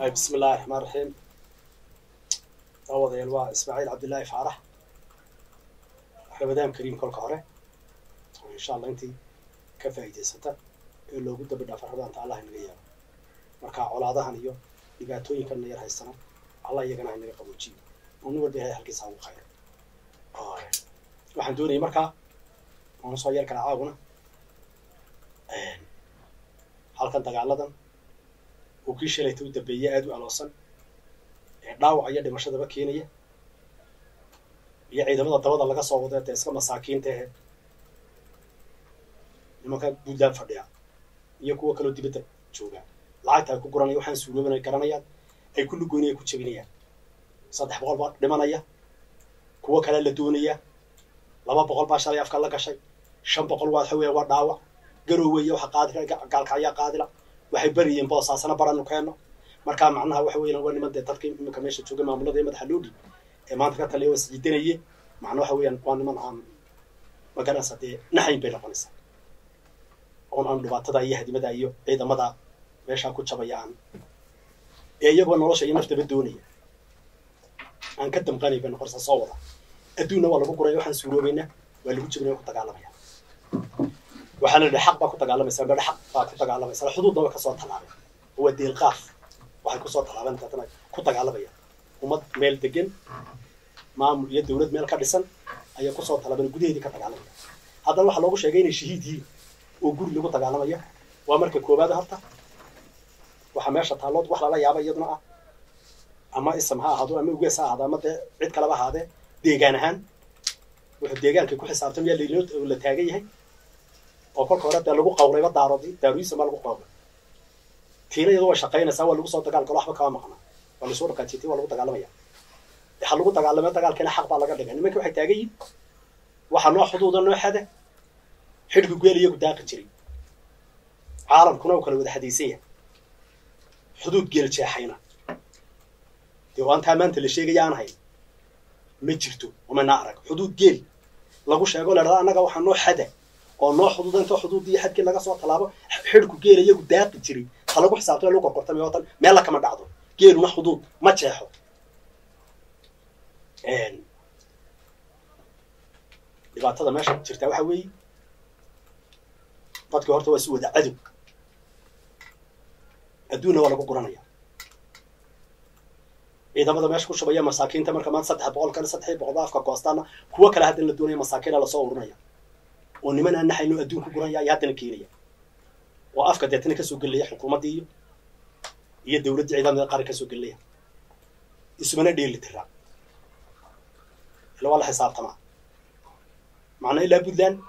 bismi illaahi raxmaan raxiim daawadayaal waa ismaaciil cabdillaahi faarax rabadaan kariim kolka hore oo insha allah intii ka faa'iidaysata ee loogu dambi dhaafa rabadaanta allah inaga yaabo marka colaadahan iyo dhibaatooyinkan na yar haystana allah iyagana inaga qaboojiyo oo nin walba ilahay halkiisa ugu khayro waxaan doonayay markaa oona soo yar kala caawuna halkan dagaaladan uu kii shalayta u dambeeyey aada u aloosan ee dhaawac iyo dhimashadaba keenaya iyo ciidamada dabada laga soo wado dee iska masaakiinta ahe nimanka buntland fadhiya iyo kuwa kaloo dibadda jooga lacagta ay ku guranaya waxaan suurooban ay garanayaan ay ku lugoynaya ku jebinayaan saddex boqol baa dhimanaya kuwo kale la doonaya laba boqol baa shalay afka la gashay shan boqol waa waxa weya waa dhaawac garooweeye waxa qaadi gaalka ayaa qaadila waxay beriyeen boosaasana baranu keenno markaa macnaha waxa weeyaan waa niman dee dadka iminka meesha jooga maamulada ee madaxa loo dhiib ee maanta ka taliya waa isjiidanaye macna waxa weeyaan waa niman aan magaranaysa dee naxayn bay noqonaysaa oon aan dhibaatada iyo hadimada iyo ciidamada meeshaa ku jabaya aan ee iyagoo nolosha iyo naftaba doonaya aan ka damqanay bay noqonaysaa soo wada adduunna waa lagu guraya waxaan suuroobaynaa waa lagu jebinaya ku dagaalamaya waxaa la yidhi xaq baa ku dagaalamaysa bedha xaq baa ku dagaalamaysa xuduudna way kasoo tallaabeen waa deelqaaf waxay kusoo tallaabeen daatana ku dagaalamayaan ummad meel degan maamul iyo dawlad meel ka dhisan ayaa kusoo tallaabeen gudaheedii ka dagaalamaya haddana waxaa loogu sheegay inay shahiid yihiin oo guri lagu dagaalamaya waa marka koowaad horta waxaa meesha taallood wax lala yaaba iyaduna ah ama isam ha ahaado ama ugees ha ahaado ama dee cid kaleba ahaadee deegaan ahaan wuxuu deegaanka ku xisaabtamaya lainoo la taagan yahay oo kolka hore dee lagu qawrayba daaroodi daaruisam baa lagu qawray tiina iyadoo way shaqaynaysaa waa lagu soo dagaalgalo waxba kama maqnaa waa lasoo dhaqaajiytay waa lagu dagaalamaya ha lagu dagaalamay dagaalkiina xaq baa laga dhigay nimanka waxay taagan yihin waxa noo xuduuda noo xada xidhku geel iyagu daaqi jiray caalamkuna uu kala wada xadaysan yahay xuduud geel jeexayna dee waantaa maanta la sheegaya aan hayn ma jirto umana arag xuduud geel lagu sheego la dhahda annaga waxaa noo xada oo noo xuduuda intoo xuduuddii xadkii laga soo tallaabo xidhku geela iyagu daaqi jiray ha lagu xisaabtay lagu korkortamay oo tan meella kama dhacdo geeluna xuduud ma jeexo dhibaatada meesha jirtaa waxa weeye dadkii horta waa si wada cadow adduunna waa lagu guranaya ciidamada meesha ku shubaya masaakiinta marka maanta saddex boqol kale saddex boqol ba afka goostaana kuwo kale haddana la doonaya masaakiina lasoo ururinaya oo niman aan naxayno adduun ku guranaya ayaa haddana keenaya oo afka deetana kasoo gelaya xukuumaddii iyo iyo dawladdii ciidamada qaran kasoo gelaya ismana dheeli tiraa ila waa la xisaabtamaa macnaa ilaa puntland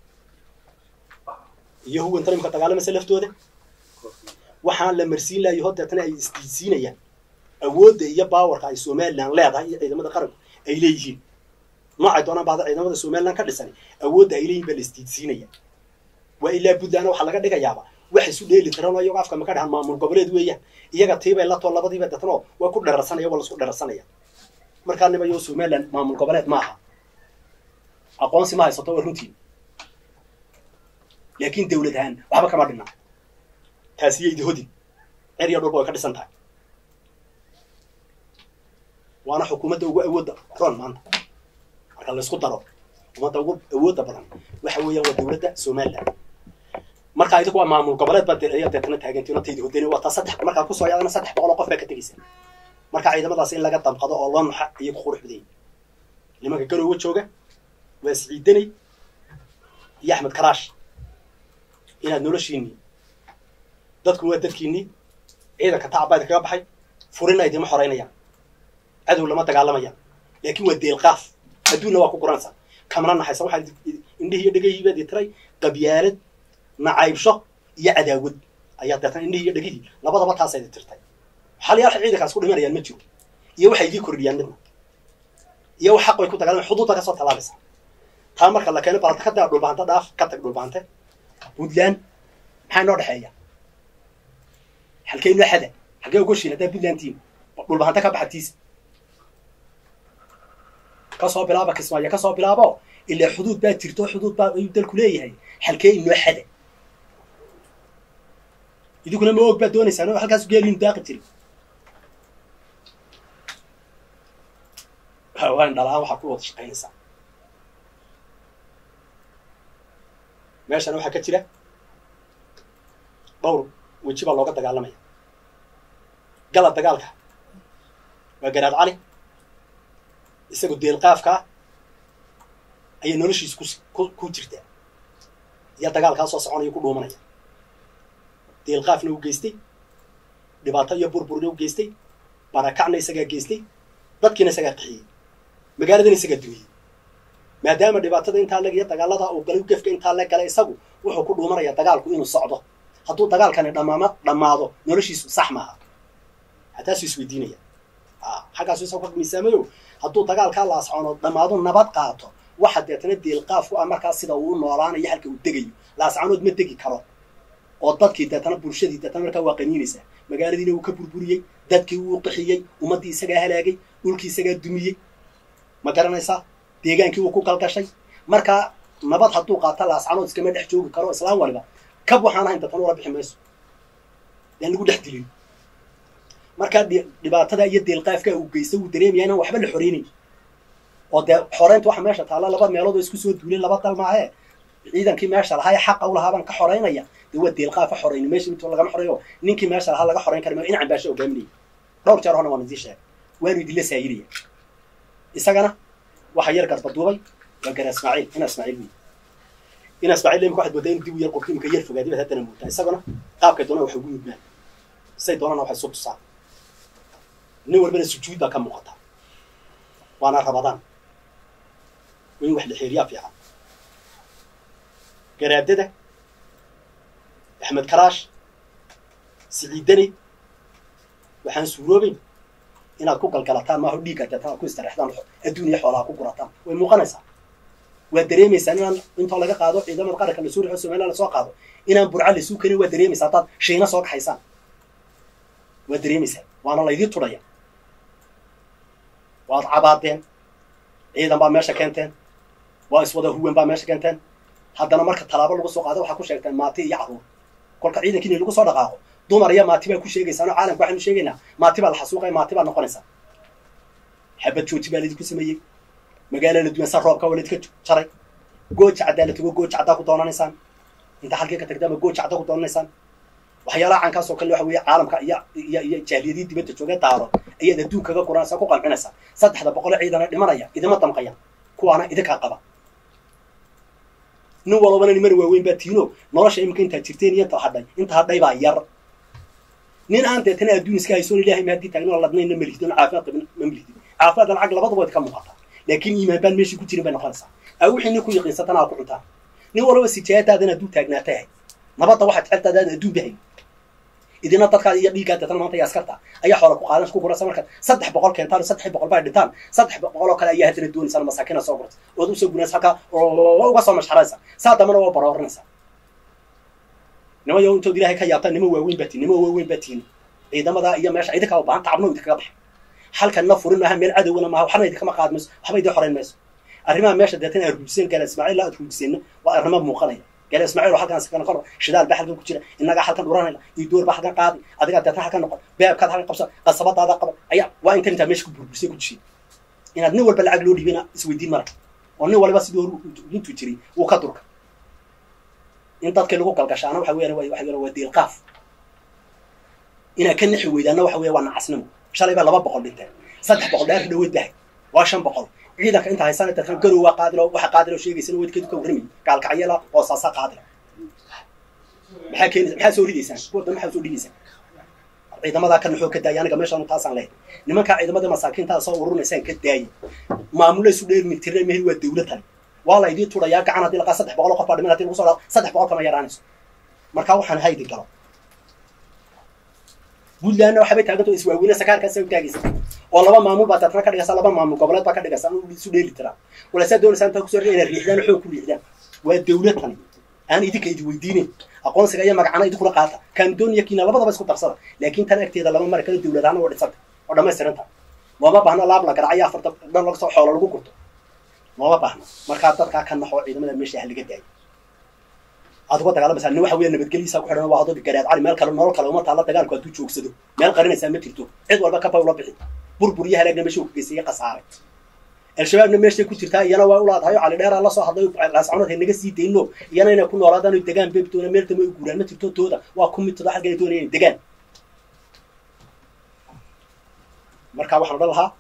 iyo huwanta nimka dagaalamaysa laftooda waxaan la marsiin lahayo hor deetana ay isdiidsiinayaan awoodda iyo baawarka ay somalilan leedahay iyo ciidamada qaranku ay leeyihiin noocay doonaan baada ciidamada somalilan ka dhisan awoodda ay leeyihin baa la isdiidsiinaya waa ilaa puntlandna waxaa laga dhigayaaba wax isu dheeli tiran oo iyagoo afka maka dhahan maamul goboleed weeyaan iyaga tiibay latoo labadiiba deetano waa ku dherarsanaya waa lasku dherarsanaya markaa nimayo somalilan maamul goboleed ma aha aqoonsi ma haysato waa runtiin laakiin dawlad ahaan waxba kama dhinna taasi yaydi hodin cer iyo dhulba way ka dhisan tahay waana xukuumadda ugu awoodda ron maanta marka laysku daro xukuumadda ugu awoodda badan waxa weeyaan waa dawladda somaliland marka idinku waa maamul goboleed baa ayaa deetana taagantiin oo taydi hodani waa taa saddex markaa kusoo yaadana saddex boqol oo qof baa ka tegaysa marka ciidamadaas in laga damqado oo loo nuxa iyo ku qurux badayay nimanka garoowe jooga waa siciidanay iyo axmed karaash inaad noloshiinii dadku waa dadkiinii ciidanka tacabaa idinkaga baxay furina idima xoraynayaan cadow lama dagaalamayaan laakiin waa deelqaaf adduunna waa ku guranaysaa kamana naxaysa waxaa indhihii iyo dhegahiibaad tiray qabyaalad nacaybsho iyo cadaawad ayaa deetan indhihii iyo dhegihii labadaba taasa idi tirtay xalyaal waxay ciidankaas ku dhimanayaan ma jiro iyo waxay idii kordhiyaan midna iyo wax xaq bay ku dagaalama xuduudda kasoo tallaabaysa taa marka la keeno balanta ka daa dhulbahante dhaaf ka tag dhulbahante puntland maxaa inoo dhexeeya halkee inoo xada halkee ogoshiin haddaa puntland tiim dhulbahante ka baxa tiisa kasoo bilaaba kismaayo kasoo bilaabo ilaa xuduud baa jirto xuduud baa ayuu dalku leeyahay halkee inoo xada idinkuna ma og baad doonaysaan oo halkaas geeliinu daaqi jiri waa indhala-aan waxaa ku wada shaqaynaysaa meeshana waxaa ka jira dhowr weji baa looga dagaalamaya gala dagaalka waa garaad cali isagoo deelqaafka ah ayay noloshiisa ku ku jirtaa iyo dagaalkaa soo soconaya ku dhuumanaya deelqaafna u geystay dhibaato iyo burburna u geystay barakacna isagaa geystay dadkiina isagaa qixiyey magaaladana isagaa dumiyey maadaama dhibaatada intaa leg iyo dagaalada uu galay gefka intaa le galay isagu wuxuu ku dhuumanaya dagaalku inuu socdo hadduu dagaalkani dhamaama dhammaado noloshiisu sax maaha hataasuu isweydiinaya xaggaasu isagu ka miisaamayo hadduu dagaalkaa laascono dhammaado nabad qaato waxa deetana deelqaaf ku ah markaas sida uu u noolaanayo halka uu degayo laascanood ma degi karo oo dadkii deetana bulshadii deetana markaa waa qaniinaysaa magaaladiina wuu ka burburiyey dadkii wuu qixiyey ummaddii isagaa halaagay dhulkii isagaa dumiyey ma garanaysaa deegaankii wuu ku galgashay markaa nabad hadduu qaata laascanood iskama dhex joogi karo islaan waliba kab waxaan ahayn deetana ula bixi mayso yaan lagu dhex dilin markaa dhibaatada iyo deelqaafka uu geysta wuu dareemaya inaan waxba la xoreynayn oo dee xoreynta waxa meesha taalla laba meelood oo isku soo duuleen laba dal maahee ciidankii meesha lahaa ee xaqa u lahaa baan ka xoreynaya dee waa deelqaafa xoreyni meesha mid lagama xoreeyo ninkii meesha lahaa laga xoreyn kara inacan baasha hogaaminaya dhowr jeer horna waan idin sheegay waanu idinla saayiraya isagana waxa yar garbaduubay waa gara ismaaciil ina ismaaciil wey ina ismaaciil imika waxaad moodaa in dib u yar qofki imika yar fogaadi baad haddana moodaa isaguna qaabkay doonaan waxay ugu yudmaan say doonana waxay soo tusaan nin walbana sujuud baa ka muuqata waana rabadaan waa in wax la xeeriyaa fiican garaadada axmed karaash siciidani waxaan suuroobeyn inaad ku galgalataan maaho dhiigga deetan aad ku istarexdaan adduun iyo xoolaha ku gurataan way muuqanaysaa waad dareemaysaan inaan intoo laga qaado ciidamada qaranka lasoo rixo somaliland lasoo qaado inaan burca lasuu karin waad dareemaysaa haddaad shiina soo kaxaysaan waad dareemaysaa waana laydii tudhaya waad cabaadeen ciidan baa meesha keenteen waa iswada huwan baa meesha keenteen haddana marka tallaabo lagu soo qaado waxaa ku sheegteen maati iyo carruur kolka ciidankii in lagu soo dhaqaaqo dumar iyo maati baa ku sheegaysaano caalamka waxaynu sheegaynaa maati baa la xasuuqaya maati baa noqonaysaa xabad jooji baa laydinku sameeyey magaala la duwan san roobka waa laydinka jaray gooja caddaa la tago gooja caddaa ku doonanaysaan inta halkii ka tagtaama gooja caddaa ku doonanaysaan waxyaalaha caankaas oo kale waxa weeye caalamka iyo iyo iyo jahliyadii dibadda joogee daaro ayaad adduunkaga guranaysaa ku qancinaysaa saddexda boqole ciidana dhimanaya idima damqaya kuwaana idinkaa qaba nin walbana nimana waaweyn baa tiino nolosha iminka intaad jirteen iyo inta hadhay inta hadhay baa yar nin aan deetana adduun iska haysoon ilahay ma haddii taagno ladnayna melihdin caafimaad qabin ma melihdin caafimaad lacag labadaba wayd ka muuqataa laakiin iimaan baan meeshii ku jirin bay noqonaysaa aa wixii nin ku yaqiinsatana aa ku cuntaan nin walba sijaayadaadan adduun taagnaata yahay nabadda waxaad jeceltaadaan adduun bahay idina dadkaad iyo dhiiggaa deetana maanta iyo askarta ayaa xoola ku qaadan ku gurasa markaad saddex boqol keentaan saddex boqol baa dhintaan saddex boqol oo kale ayaa haddana doonaysaan masaakina soo gurta ood usoo gunaysa halkaa oo uga soo mashxaraysa saa dambana waa barooranaysa nima yo intood ilahay ka yaabtaan nima waaweyn baa tihin nima waaweyn baa tihin ciidamada iyo meesha idinkaa u baahan tacabno idinkaga baxa halkanna furin maaha meel cadowna maaha waxna idinkama qaad mayso waxba idin xoreyn mayso arrimaha meesha deetana aad ruujiseen gaala ismaaciil aad ruujiseenna waa arrimo muuqanaya gaala ismaaciil oo halkan sakana kor shidaal baa halkan ku jira innagaa halkan dhuranayna iyo door baa halkan qaadi adigaa deetana halkan noqon beebkaad halkan qabsa qasabadaada qaba ayaa waa intan intaa meesha ku burburisay ku dishay inaad nin walba lacag loo dhiibina isweydiin mara oo nin waliba sidii hor intuu jiray wuu ka durka in dadkii lagu galgashaana waxa weeyaan waxa weeyaan waa deelqaaf inaad ka nixi weydaana waxa weeya waa nacasnimo shalay baa laba boqol dhinteen saddex boqol dheer dhaweyd bahay waa shan boqol ciidanka inta haysana dadkan garow waa qaadilo waxa qaadilo sheegaysana weydkeedu ka warramay gaalkacyala oo saasa qaadila maxaa keenaysa maxaa soo ridaysaan kuwa dambe maxaa soo dhigaysaan ciidamadaa ka naxoo ka daaya aniga meeshaan taasaan lehay nimankaa ciidamada masaakiintaa soo ururinaysaan ka daaya maamula isu dheer mitirna mehel waa dawladtan waa la idii turayaa gacan haddii laqaa saddex boqol oo qof baa dhiman hadii lagu soo dhaao saddex boqol kama yaraanayso markaa waxaan haydi galo puntlandna waxabay taaganta iswaaweyne sakaarkaasa u taagaysa oo laba maamul baa taatana ka dhigaysa laba maamul goboleed baa ka dhigaysa isu dheeli tiraa walaasaa doonaysaa intaa kusoo inaad riixdaan xoog ku riixdaan waa dawlad tani aan idinka idi weydiinin aqoonsiga iyo magacana idinkuna qaata kaandooniya kiina labadaba isku darsada laakiin tan agteeda lama mari karo dawlad ahaan waa dhisanta oo dhammaystiranta looma baahno laab la garacayo afarta dhan laga soo xoola lagu gurto looma baahno markaa dadkaa ka naxoo ciidamada meesha ha laga daayo aad uga dagaalamaysaa nin waxa weya nabadgelyadiisa ku xidhan waa adoo garaad cali meel kale nolol kale uma taalla dagaalku hadduu joogsado meel qarinaysaa ma jirto cid walba kaba ula bixi burbur iyo halaagna meesha uu ka geystay iyo khasaaray al-shabaabna meeshay ku jirtaa iyana waa u laadahay oo cali dheeraa la soo hadlay laascanood hay naga sii dayno iyana inay ku noolaadaan oy degaan beebtoona meel dambe ay guuraan ma jirto tooda waa ku midtooda halkan ay doonayaan degaan marka waxaan odhan lahaa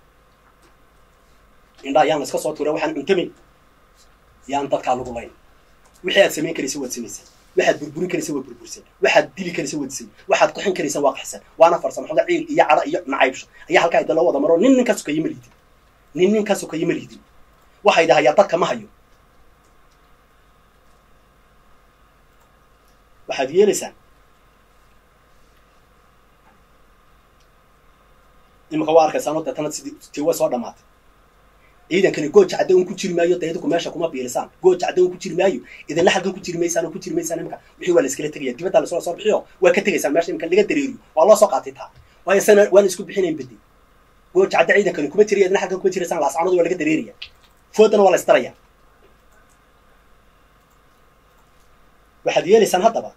indha ayaan iska soo tuura waxaan cuntamin yaan dadkaa lagu layn wixii aad samayn karaysa waad samaysay waxaad burburin karaysa waad burburisay waxaad dili karaysa waad disay waxaad qaxin karaysa waa qaxsan waana farsamo xoga ciil iyo cadho iyo nacaybsho ayaa halkaa idin loo wada maro nin nin ka sokaya ma liidin nin nin ka sokaya ma liidin waxay dhahayaa dadka ma hayo waxaad yeelaysaan imika waa arkaysaanoo deetana sidii tii way soo dhamaatay ciidankani gooja cadda un ku jiri maayo dee idinku meesha kuma biirisaan gooja cadda un ku jiri maayo idinla halkan ku jiri maysaan oo ku jiri maysaan imika wixii waa la iskala tegaya dibadda lasoo soo bixiyo waa ka tegaysaan meesha imika laga dareeriyo waa loo soo qaatay taa waayo sana waana isku bixinayn bedi gooja cadda ciidankani kuma jiriya idinla halkan kuma jiraysaan laascanadu waa laga dareeraya foodana waa la istaraya waxaad yeelaysaan haddaba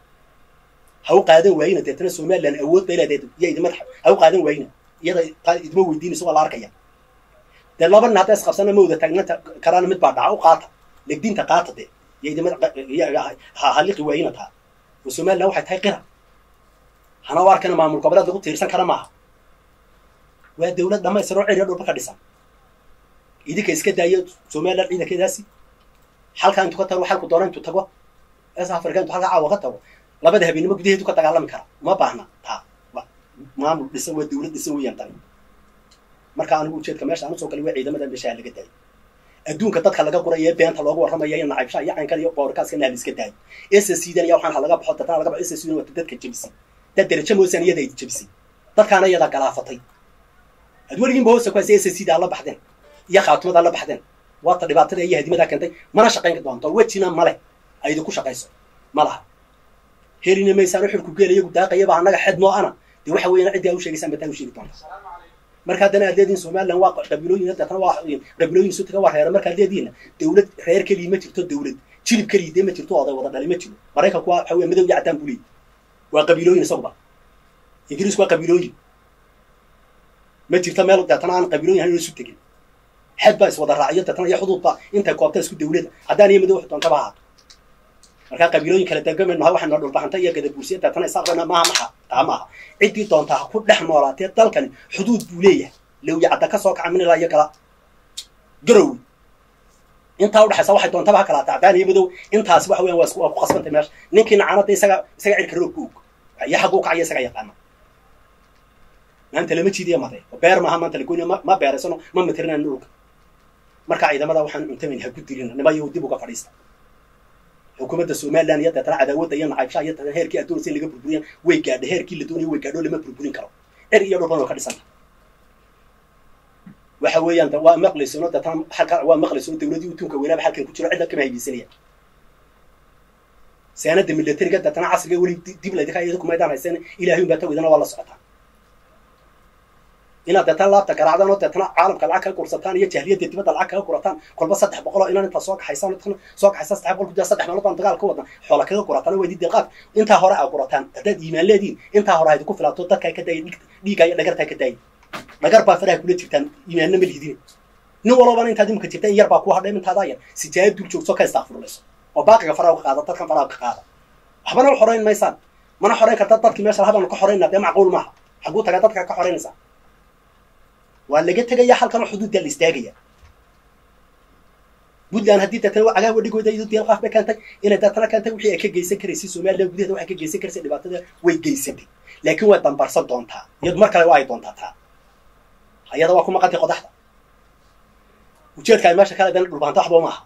ha u qaadan waayina deetana somaliland awood bay leedahay iyo idin madaxa ha u qaadan waayina iyada idima weydiinayso waa la arkaya dee laba nin hadday isqabsana ma wada taagnanta karaana mid baa dhaca u qaata legdiinta qaata dee iyo idima haliqi waayina taa oo somaliland waxay tahay qira hana u arkana maamul goboleed lagu tiirsan kara maaha waa dawlad dhamaystiroo ceriya dhulba ka dhisan idinka iska daayo somaliland ciidankeedaasi halkaa intuu ka tago xalku doona intuu tago es africa intuu halka caawa ka tago labada habeenimo gudaheedu ka dagaalami kara uma baahna taa maamul dhisan waa dawlad dhisan weeyaan tani marka anigu ujeedka meesha anu soo galay waa ciidamada meeshaha laga daayo adduunka dadka laga guraya ee beenta loogu warramaya iyo nacaybshaha iyo caynkan iyo boorkaaska naal iska daayo s c dan iya waxaan ha laga baxo dadna laga baxo s c dan waata dadka jebisay dad derajo moosan iyada ay jebisay dadkaana iyadaa galaafatay ad weligiinba hoosta ku haysa s c da la baxdeen iyo khaatumada la baxdeen waata dhibaatada iyo hadimadaa keentay mana shaqayn doonto wejina male ay idinku shaqayso ma laha helina maysaan uxurku geela iyagu daaqayaba annaga xed noo ana dee waxa weeyaan ciddii aa u sheegaysaan bataa u sheegi doonta marka haddana aad leedihin somaliland waa qabiilooyin deetana waa qabiilooyin sutaga waa reera markaad leedihinna dawlad reer kelii ma jirto dawlad jilib kelii dee ma jirto oday wada dhali ma jiro maraykanku waa waxa weya madow iyo caddaan buu leeyahy waa qabiilooyin isaguba ingiriisku waa qabiilooyin ma jirto meel deetana aan qabiilooyin hayn isu tegin xed baa iswada raaciyo deetana iyo xuduudba intay koobta isku dawlada haddaan iyo madow wax doontaba ahaato markaa qabiilooyin kala degamayno ha waxayna dhulbaxanta iyo gadabuursiya deetana isaaqbana maaha maxa taa maaha ciddii doontaa ha ku dhex noolaatee dalkani xuduud buu leeyahay lawya cadda ka soo kaca minilaa iyo kala garowi intaa udhexaysa waxay doontaba ha kala tacdaan iyo madow intaasi waxa weyan waa waa ku qasbantay meesha ninkii nacanada isaga isaga cirka roogka og iyo xagguu kacaya isaga yaqaana maanta lama jiidiya made beer maaha maanta lagoyna ma ma beeraysano ma matirinayn dhulka marka ciidamada waxaan cuntamin ha ku dilina nimayo dib uga fadhiista xukuumadda somaliland iyo deetana cadaawadda iyo nacaybshaha iyo deetana heerkii aad doonaysa in laga burburiyan way gaadha heerkii la doonayo way gaadho lama burburin karo cer iyo dhulban oo ka dhisanta waxa weeyaan waa maqlaysano deetana halka waa maqlaysano dawladii utunka weynaaba halkan ku jiro cidda kama haybaysanaya seenada militariga deetana casriga weli dib laydinka iyada kumaydaan haysan ilaahay un baa tawidana waa la socotaa inaad deetana laabta garaacdaan oo deetana caalamka lacag kaga gursataan iyo jahliyadda dibadda lacag kaga gurataan kolba saddex boqol oo inaan intaa soo kaxaysaan soo kaxaysaan saddex boqol kudaa saddex meelood baan dagaal ka wadna xoola kaga gurataan waa idin deeqaad intaa hore aa gurataan haddaad iimaan leediin intaa hore haydinku filaato dadkaa ka daaya dhiigga iyo dhagartaa ka daaya dhagar baa faraha kula jirtaan iimaanna ma lihidin nin walbana intaad imika jirta in yar baa kuu hadhay intaadaa yar sijaayad dul joogso ka istaaqfurlayso oo baaqiga faraha ka qaada dadkan faraha ka qaada waxbana xorayn maysaan mana xorayn karta dadkii meesha lahabaanu ka xoraynaa dee macquul maaha xaguu tagaa dadkaa ka xoraynaysaa waa laga tegaya halkan xuduuddaa la istaagaya puntland haddii deetana cagaa wadhigooda iyado deel qaaf bay keentay inay deetana keentay wixii ay ka geysan karaysay somaliland gudaheeda waxay ka geysan karaysay dhibaatada way geysatay laakiin way dambarsan doontaa iyadu mar kale waa ay doontaa taa ayada waa ku maqantay qodaxda ujeedka ay meesha kale dana dhulbaanta waxba maaha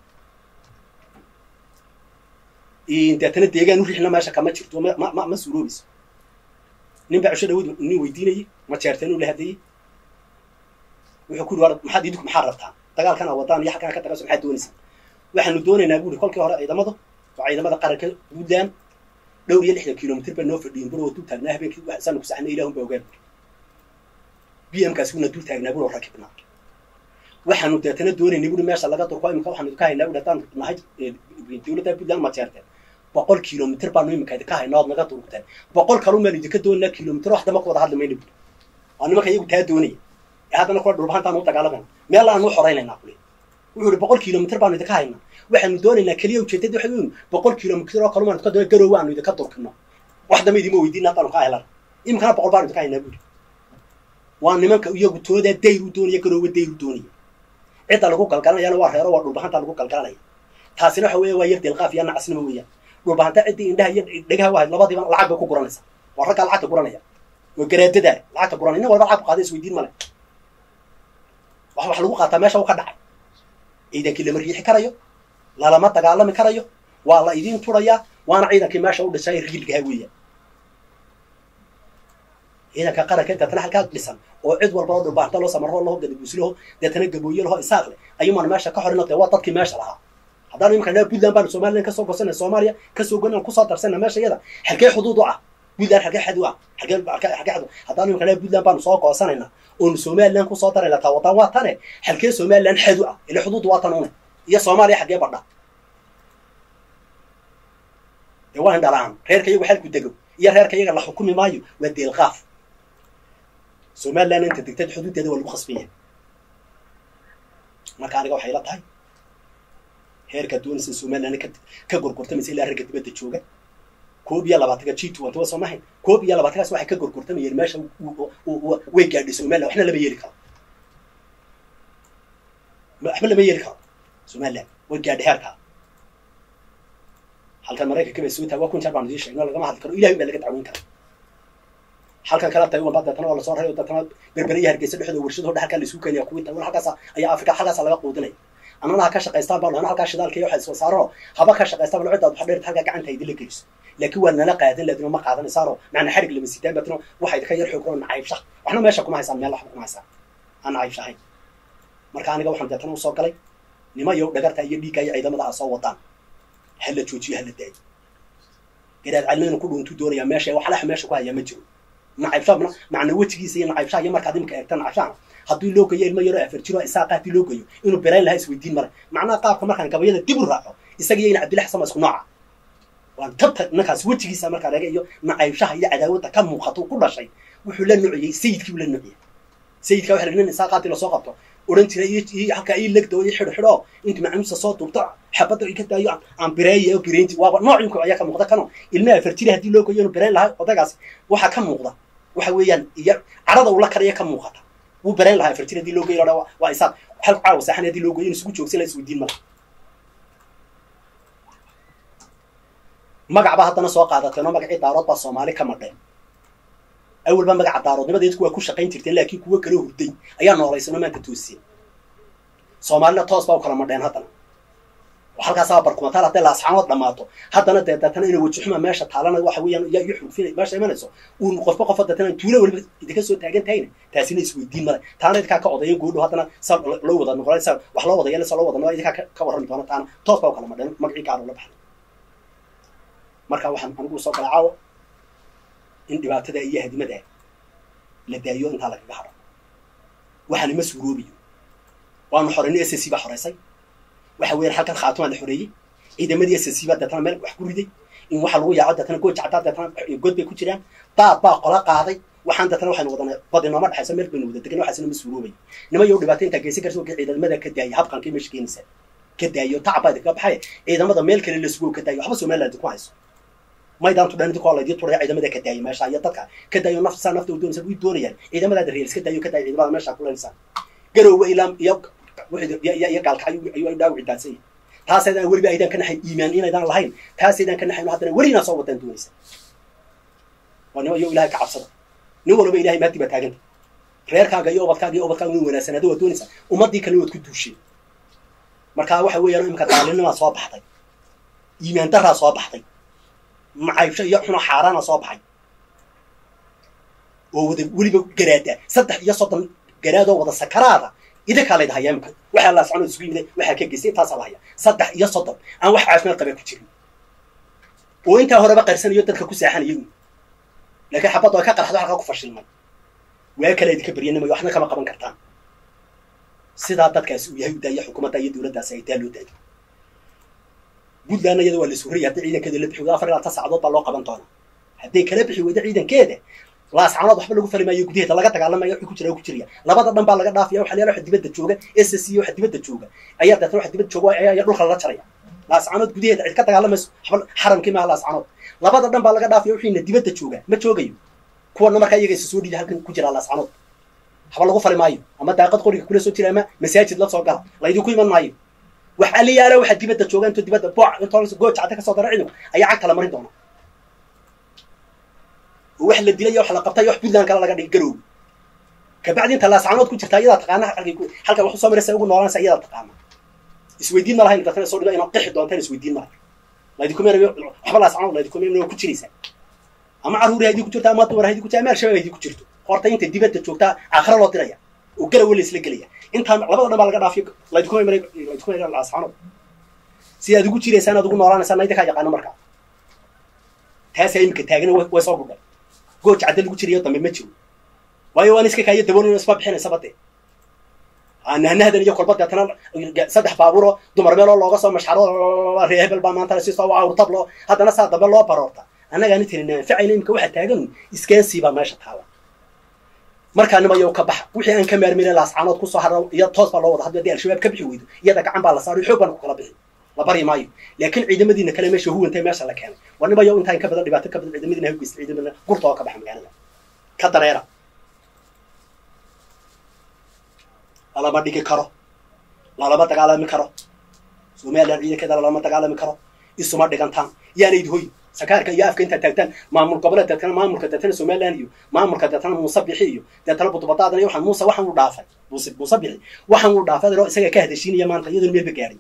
deetana deegaan u riixna meesha kama jirto ma ma ma suuroobayso nin baa cusho dhawood nin weydiinayay ma jeerteen uu la hadlayay wuxuu ku yidhi war maxaad idinku maxaad rabtaan dagaalkan a wadaan iyo halkaan ka dagaaso maxaad doonaysaan waxaanu doonaynaa buuri kolkii hore ciidamadu waa ciidamada qaranka puntland dhowr iyo lixdan kilomitr bay noo fadhiyin bur oo dul taagnaa habeenkii saanu ku saxnay ilahun ba ogaan b m kaasi wuna dul taagnaa bur oo rakibnaa waxaanu deetana doonaynay buri meesha laga durko imika waxaanu ka haynaa buri haddaan nahay dawladda puntland ma jeerteen boqol kilomitr baanu imika idinka haynaa ood naga durugteen boqol kalun baanu idinka doonaynaa kilomitr wax dama ku wada hadli mayna buri waa nimanka iyagu taa doonaya ee haddana kuwa dhulbahantaan u dagaalamayna meel aan u xoraynaynaa kule wuxuu ihi boqol kilomitr baanu idinka haynaa waxaanu doonaynaa keliya ujeedada waxa weyn boqol kilomitr oo kalumaan idinka doona garoowe aanu idinka durkino wax dama idima weydiina haddaanu ka helan imikana boqol baanu idinka haynaa buuri waa nimanka iyagu toodaa dayr u doonaya garoowe dayr u doonaya cidda lagu galgalanayana waa reero waa dhulbahanta lagu galgalanaya taasina waxa weya waa yar dilqaaf iyo nacasnimo weeyaan dhulbahanta ciddii indhaha iyo dhegaha wahayd labadiiba lacag bay ku guranaysa waa raggaa lacagta guranaya waa garaadadaa lacagta guranaya nin walba lacag ku qaada isweydiin male wax wax lagu qaataa meesha u ka dhacay ciidankii lama riixi karayo lalama dagaalami karayo waa la idiin turayaa waana ciidankii meesha u dhisay riilgaha weeyaan ciidanka qaranka deetana halkaa dhisan oo cid walba oo dhulbaarta loo samaro laho gadabuusleho deetana gabooye laho isaaq leh ayuumaan meesha ka horina dee waa dadkii meesha lahaa haddaan imanka dhaa puntland baanu somalilan kasoo gosanay soomaaliya kasoo gonan kusoo darsana meesha iyada xalkee xuduud u ah puntland xalkee xad u ah xalkee xalkee xad haddaan imanka dhaa puntland baanu soo goosanayna oonu somalilan kusoo darayna taa wadan waa tane xalkee somalilan xad u ah ila xuduud waa tan une iyo soomaaliya xaggee badha dee waa indhalaan reerka iyagu xalku dego iyo reerka iyaga la xukumi maayo waa deelqaaf somalilan inta degtad xuduuddeeda waa lagu khasbaya marka aniga waxay la tahay heerkaa doonaysa somalilan ka ka gorgortamaysa ilaa ragga dibadda jooga koob iyo labaatanka g twenty waa soo mahayn koob iyo labaatankaas waxay ka gorgortamayeen meesha way gaadhay somalilan waxna lama yeeli karo waxba lama yeeli karo somalilan way gaadhay heerkaa halkan maraykanka bay soo tahay waa kun jeer baanu idiin sheegno lagama hadli karo ilahay baa laga dacweyn kara halkan kala taiwan baa deetana waa lasoo raray oo deetana berbere iyo hargeysa dhexdooda warshado dha halkaa laisuu keenaya kuwii taiwan halkaasa ayaa afrika halkaasa laga quudinaya annana ha ka shaqaystaan baa lana halkaa shidaalka iyo waxay soo saarano haba ka shaqaystaan bal ciddaad waxa dheerta halkaa gacanta idinla geliso laakiin waa nala qaadan laadino ma qaadanaysaano macna xadhig lama sitaan baatino waxa idinka yar xoogro nacaybsha waxna meesha kuma haysaan meel waxba kuma haysaan aan nacaybshahayn marka aniga waxaan deetana usoo galay nima yow dhagarta iyo dhiigga iyo ciidamada a soo wadaan hala joojiyo hala daayo garaad calmeynu ku dhuuntuu doonayaa meesha waxlaha meesha ku hayaa ma jiro nacaybshaabna macna wejigiisa iyo nacaybshaha iyo markaad imika eegta nacaybshahana haddii loo geeyo ilmo yaroo afar jiro isaaqa haddii loo geeyo inuu berayn lahaa isweydiin male macnaha qaabka markaan gabayada dib u raaco isaga iyo ina cabdilla xasan waa isku nooca waan tabta ninkaas wejigiisa markaa eega iyo nacaybshaha iyo cadaawadda ka muuqato ku dhashay wuxuu la nuciyey sayidkii uu la nuciyey sayidka waxa nin isaaqaatii lasoo qabto odhan jiray iyo halkaa ii legdo iyo xidho xidho intu macamuusa soo duubto xabadda ka daayo aan bireeya oo bireynti waaba noocinku ayaa ka muuqda kano ilmaha afar jira haddii loo geeyo inuu bireyn lahaa odagaas waxaa ka muuqda waxa weeyaan iyo carada uu la karaya ka muuqata wuu berayn lahaa afar jir hadii loo geeyo waa waa isaaq hal caawa saaxan hadii loo geeyo in isugu joogsan la isweydiin mala magac baa haddana soo qaadateen oo magacii daarood baa soomaali ka madheen awalba magaca daaroodnimadeedku waa ku shaqayn jirteen laakiin kuwo kala hurday ayaa noolaysanoo maanta toosiya soomaalina toos baa u kala madheen haddana halkaasaa barkumataal hadday laasxaanood dhammaato haddana dee deetana ina wajixuma meesha taalana waxa weeyaan yaa iyo xulfina meesha imanayso uun qofba qofa deetana tuulo weliba idinka soo taagan tahayna taasina isweydiin male taana idinkaa ka odayan goodho haddana sa loo wada noqon sa wax loo wada yeela sa loo wada noqon idinkaa ka warrami doona taana toos baa u kala madheen magacii gaaro la baxay marka waxaan anigu soo galay caawo in dhibaatada iyo hadimada la daayo intaa lagaga hadho waxaana ma suuroobayo waanu xoraynay s c baa xoraysay waxa weeyaan halkan khaatumaa la xoreeyey ciidamadii s c baa deetana meel wax ku riday in waxa lagu yaaco deetana gooja caddaa deetana god bay ku jiraan daad baa qola qaaday waxaan deetana waxaynu wadana badi nooma dhexayso meel baynu wada degan waxaasina ma suuroobay nima yow dhibaato intaa geysan karsa ka ciidamada ka daayay habqankii meesha keenaysa ka daayo tacab baa idinka baxay ciidamada meel kale la sugo ka daayo waxba somaliland ku hayso maydaantu dhan idinkoo laydii turaya ciidamada ka daayay meesha iyo dadka ka daayo nafsaa nafta u doonaysa way doonayaan ciidamadaada reels ka daayo ka daayo ciidamada meesha ku leenaysaa garowga ilaa iyo iyo gaalka ayuu dhaawici daadsan yahay taasaydaan weliba aydaan ka naxayn iimaan inaydaan lahayn taasaydaan ka naxayn haddana weli inaa soo wadaan doonaysa waa nima iyo ilahay ka cabsada nin walba ilahay maadi baa taaganta reerkaaga iyo ubadkaaga iyo ubadkaaga inu wanaagsanaado waa doonaysa ummaddii kale waad ku duusheen marka waxa weeyaan imika daalinimaa soo baxday iimaan daraa soo baxday macaybsho iyo xuno xaaraana soo baxay oo wada weliba garaada saddex iyo soddon garaadoo wada sakaraada idinkaa layd hayaa imika waxaa la socon isugu yimid waxaa ka geystay intaasaa la hayaa saddex iyo soddon aan wax caafimaad qabaa ku jirin oo intaa horeba qarsanayo dadka ku saaxanayo laakiin xabadda ay ka qarxdo halkaa ku fashilmay waa kale idinka beryanimay waxna kama qaban kartaan sidaa dadkaasi uu yahay u daaya xukuumadda iyo dowladdaasi ay taa loo daayo puntlandna iyada waa la suuraya haddii ciidankeeda la bixi wada afar ilaa tan saacadood baa loo qaban doonaa hadday kala bixi weydo ciidankeeda laascanood waxba lagu fali maayo gudaheeda laga dagaalamaya wixii ku jira ku jiraya labada dhan baa laga dhaafaya waxa leeyahay waxa dibadda jooga s c waxa dibadda jooga ayaa deetana waxa dibadda jooga ayaa dhulka lala jaraya laascanood gudaheeda cid ka dagaalamayso waxba xaramkii maaha laascanood labada dhan baa laga dhaafaya wixiina dibadda jooga ma joogayo kuwana markaa iyaga isa soo dhiida halkan ku jira laascanood waxba lagu fali maayo ama daaqad qoriga kula soo jira ama masaajid la soo gala laydinku iman maayo wax aliyaala waxa dibadda jooga intoo dibadda booc intoo gooja cadda kasoo dara ciidanku ayaa cagta la marin doona oo wax la dilay wax la qabtay wax puntland kale laga dhigay garoob kabacdi inta laascanood ku jirta iyadaa taqaana halkay halka wax usoo maraysa ugu noolanaysa iyadaa taqaana isweydiin ma lahayn dadkana soo dhiba inaad qixi doontaan isweydiin ma lahayn laydinku meenayo waxba laascanood laydinku meenayo ku jiraysaa ama carruuri haydii ku jirto ama dumar haydii ku jirto ama al-shabaab haydii ku jirto horta inta dibadda joogtaa aakhira loo diraya oo galawa la isla gelaya intaan labada dhan baa laga dhaafiyo laydinku meenayo laydinku meenayo laascanood si aad ugu jiraysaan aad ugu noolaanaysaan na idinkaa yaqaano markaa taasaa imika taagana way soo gudhay gooja cadda lagu jirayo dambe ma jiro waayo waan iska kaayo daboolin isma bixinaysaba dee nahnahdan iyo kolba deetana saddex baabuuro dumar meeloo looga soo mashxaro ree hebel baa maanta si soo awrtablo haddana saa dambe loo baroorta annagaani tiri naanfacayna imika waxaa taagan iskeensiibaa meesha taala markaa nimayow ka baxa wixii aan ka maarmina laascaanood kusoo hara iyo toos baa loo wada hadda haddii al-shabaab ka bixi weydo iyada gacan baa la saaray xoog baana ku kala bixi la bari maayo laakiin ciidamadiina kale meesha huwantay meesha la keenay war nimayow intaan ka badan dhibaato ka badan ciidamadiina hawgeysta ciidamadiina gurta oo ka baxa magaalada ka dareera lalama dhigi karo lalama dagaalami karo somalilan ciidankeeda lalama dagaalami karo isuma dhigantaan yaanayd hoy sakaarka iyo afka intaad taagtaan maamul goboleed deetana maamulka deetana somalilan iyo maamulka deetana muuse bixi iyo deetana budbadaadana iyo waxaan muuse waxaan u dhaafay muuse muuse bixi waxaan u dhaafay adoo isaga ka hadashiinaya maanta iyadoon meelba gaadhay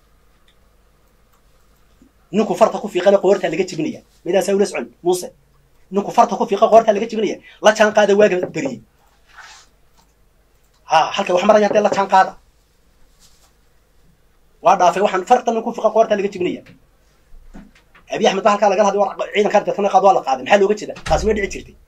ninku farta ku fiiqana qoortaa laga jibinaya midaasaa ula socon muuse ninku farta ku fiiqa qoortaa laga jibinaya la jaan qaada waaga beriyey ha halkay wax maraya dee la jaan qaada waa dhaafay waxaan farta ninku fiiqa qoortaa laga jibinaya abi axmed ba halkaa lagala hadlay war ciidankaa deetana qaad waa la qaaday maxaa looga jeeda taasi ma dhici jirtay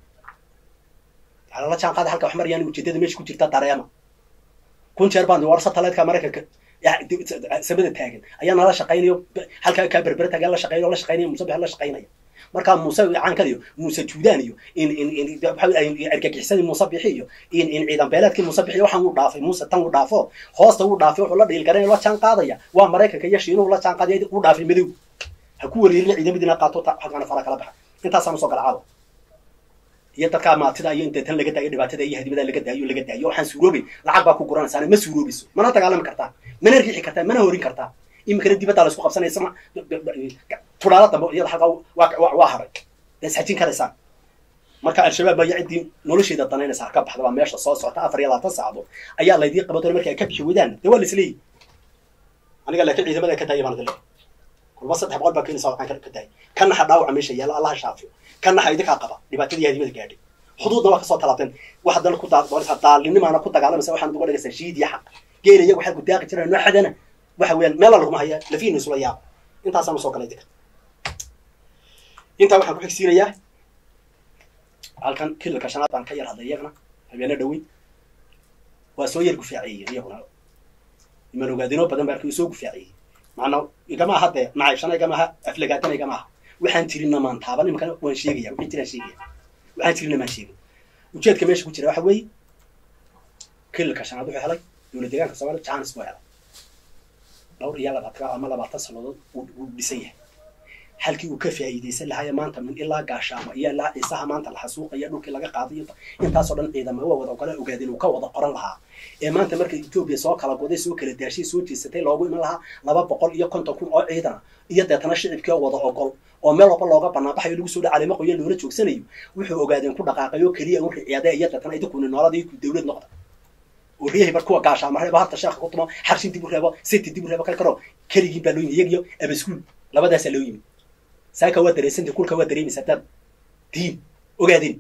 la jaan qaada halka wax marayaan ujeedada meesha ku jirta dareema kun jeer baan war satelliteka maraykanka samada taagan ayaa nala shaqaynayo halkaa kaa berbera taagan la shaqeynayo la shaqeynaya muuse bixi la shaqeynaya markaa muuse caankada iyo muuse juudaan iyo in in in argagixisadii muuse bixi iyo in in ciidan beeleedkii muuse bixi waxaan uu dhaafay muuse tan uu dhaafo hoosta uu dhaafay wuxuu la dhiilgaranaya la jaan qaadaya waa maraykanka iyo shiinuhu la jaan qaadaya uu dhaafay madow ha ku wareerina ciidamadiina qaato halkaana fara kala baxa intaasaan usoo gala caawa iyo dadkaa maatida iyo in deetan laga daayo dhibaatada iyo hadibada laga daayo laga daayo waxaan suuroobay lacag baa ku guranaysaana ma suuroobayso mana dagaalami kartaa mana riixi kartaa mana horin kartaa iminkana dibaddaa la isku qabsanaysa ma tudhaalo dambe iyada halkaa waa haray da isxajin karaysaan marka al-shabaab baa iyo ciddii nolosheeda danaynaysa harka baxda baa meesha soo socota afar iyo labaatan saacadood ayaa laydii qaban doona markii ay ka bixi weydaan dee waa la isleeyihi aniga laakiin ciidamada ka daaya baan dile kulma saddex boqol baa keenaysa waxaan ka daayay ka naxa dhaawaca meesha yaalla allaha shaafiyo ka naxa idinkaa qaba dhibaatadii hadimada gaadhay xuduudna waa kasoo talaabteen waxaad dal ku doonaysaa daalinimaana ku dagaalamaysa waxaad uga dhigaysaa shiid iyo xaq geela iyagu waxaad gudaaqi jiraan nooxadana waxa weeyaan meela laguma haya lafiina isula yaaba intaasaan usoo galay idinka intaa waxaan ku xigsiinayaa halkan kilalka shanaad baan ka yar hadlay iyagana habeena dhaweyn waa soo yar gufaaceeyeen iyaguna iman ogaadinoo badan baa arkay soo gufaaceeyey macnaa igama aha dee nacaybshana igama aha aflagaatana igama aha waxaan tirina maan taaban iminkana waan sheegaya wixii jiraan sheegaya waxaan tirina maan sheegin ujeedka meesha ku jira waxa weeye kilalka shanaad wuxuu helay dowlad deegaanka soomaliya janis buu helay dhowr iyo labaatan ama labaatan sannadood wuu dhisan yahay halkii uu ka faa'iidaysan lahaaya maanta min ilaa gaashaamo iyo ilaa ciisaha maanta la xasuuqaya dhulkii laga qaaday intaasoo dhan ciidama waa wada ogala ogaadeen uu ka wada qoran lahaa ee maanta marka etoobiya soo kala goday soo kala daashay soo jeesatay loogu iman lahaa laba boqol iyo konton kun oo ciidana iyo deetana shicibkii oo wada ogol oo meel walba looga banaanbaxayo lagu soo dha caleemo qoyan loola joogsanayo wuxuu ogaadeen ku dhaqaaqay oo keliya un riciyaade iyo deetana idinkuna noolada ku dawlad noqda oo riyahay bar kuwa gaashaama reebo harta sheekha ku tumo xarshin dib u reebo seti dib u reebo kal karo keligiin baa loo yimi iyagiyo abaskuul labadaasaa loo yimi saaka waa dareysantay kulka waa dareemaysaa dad diin ogaadin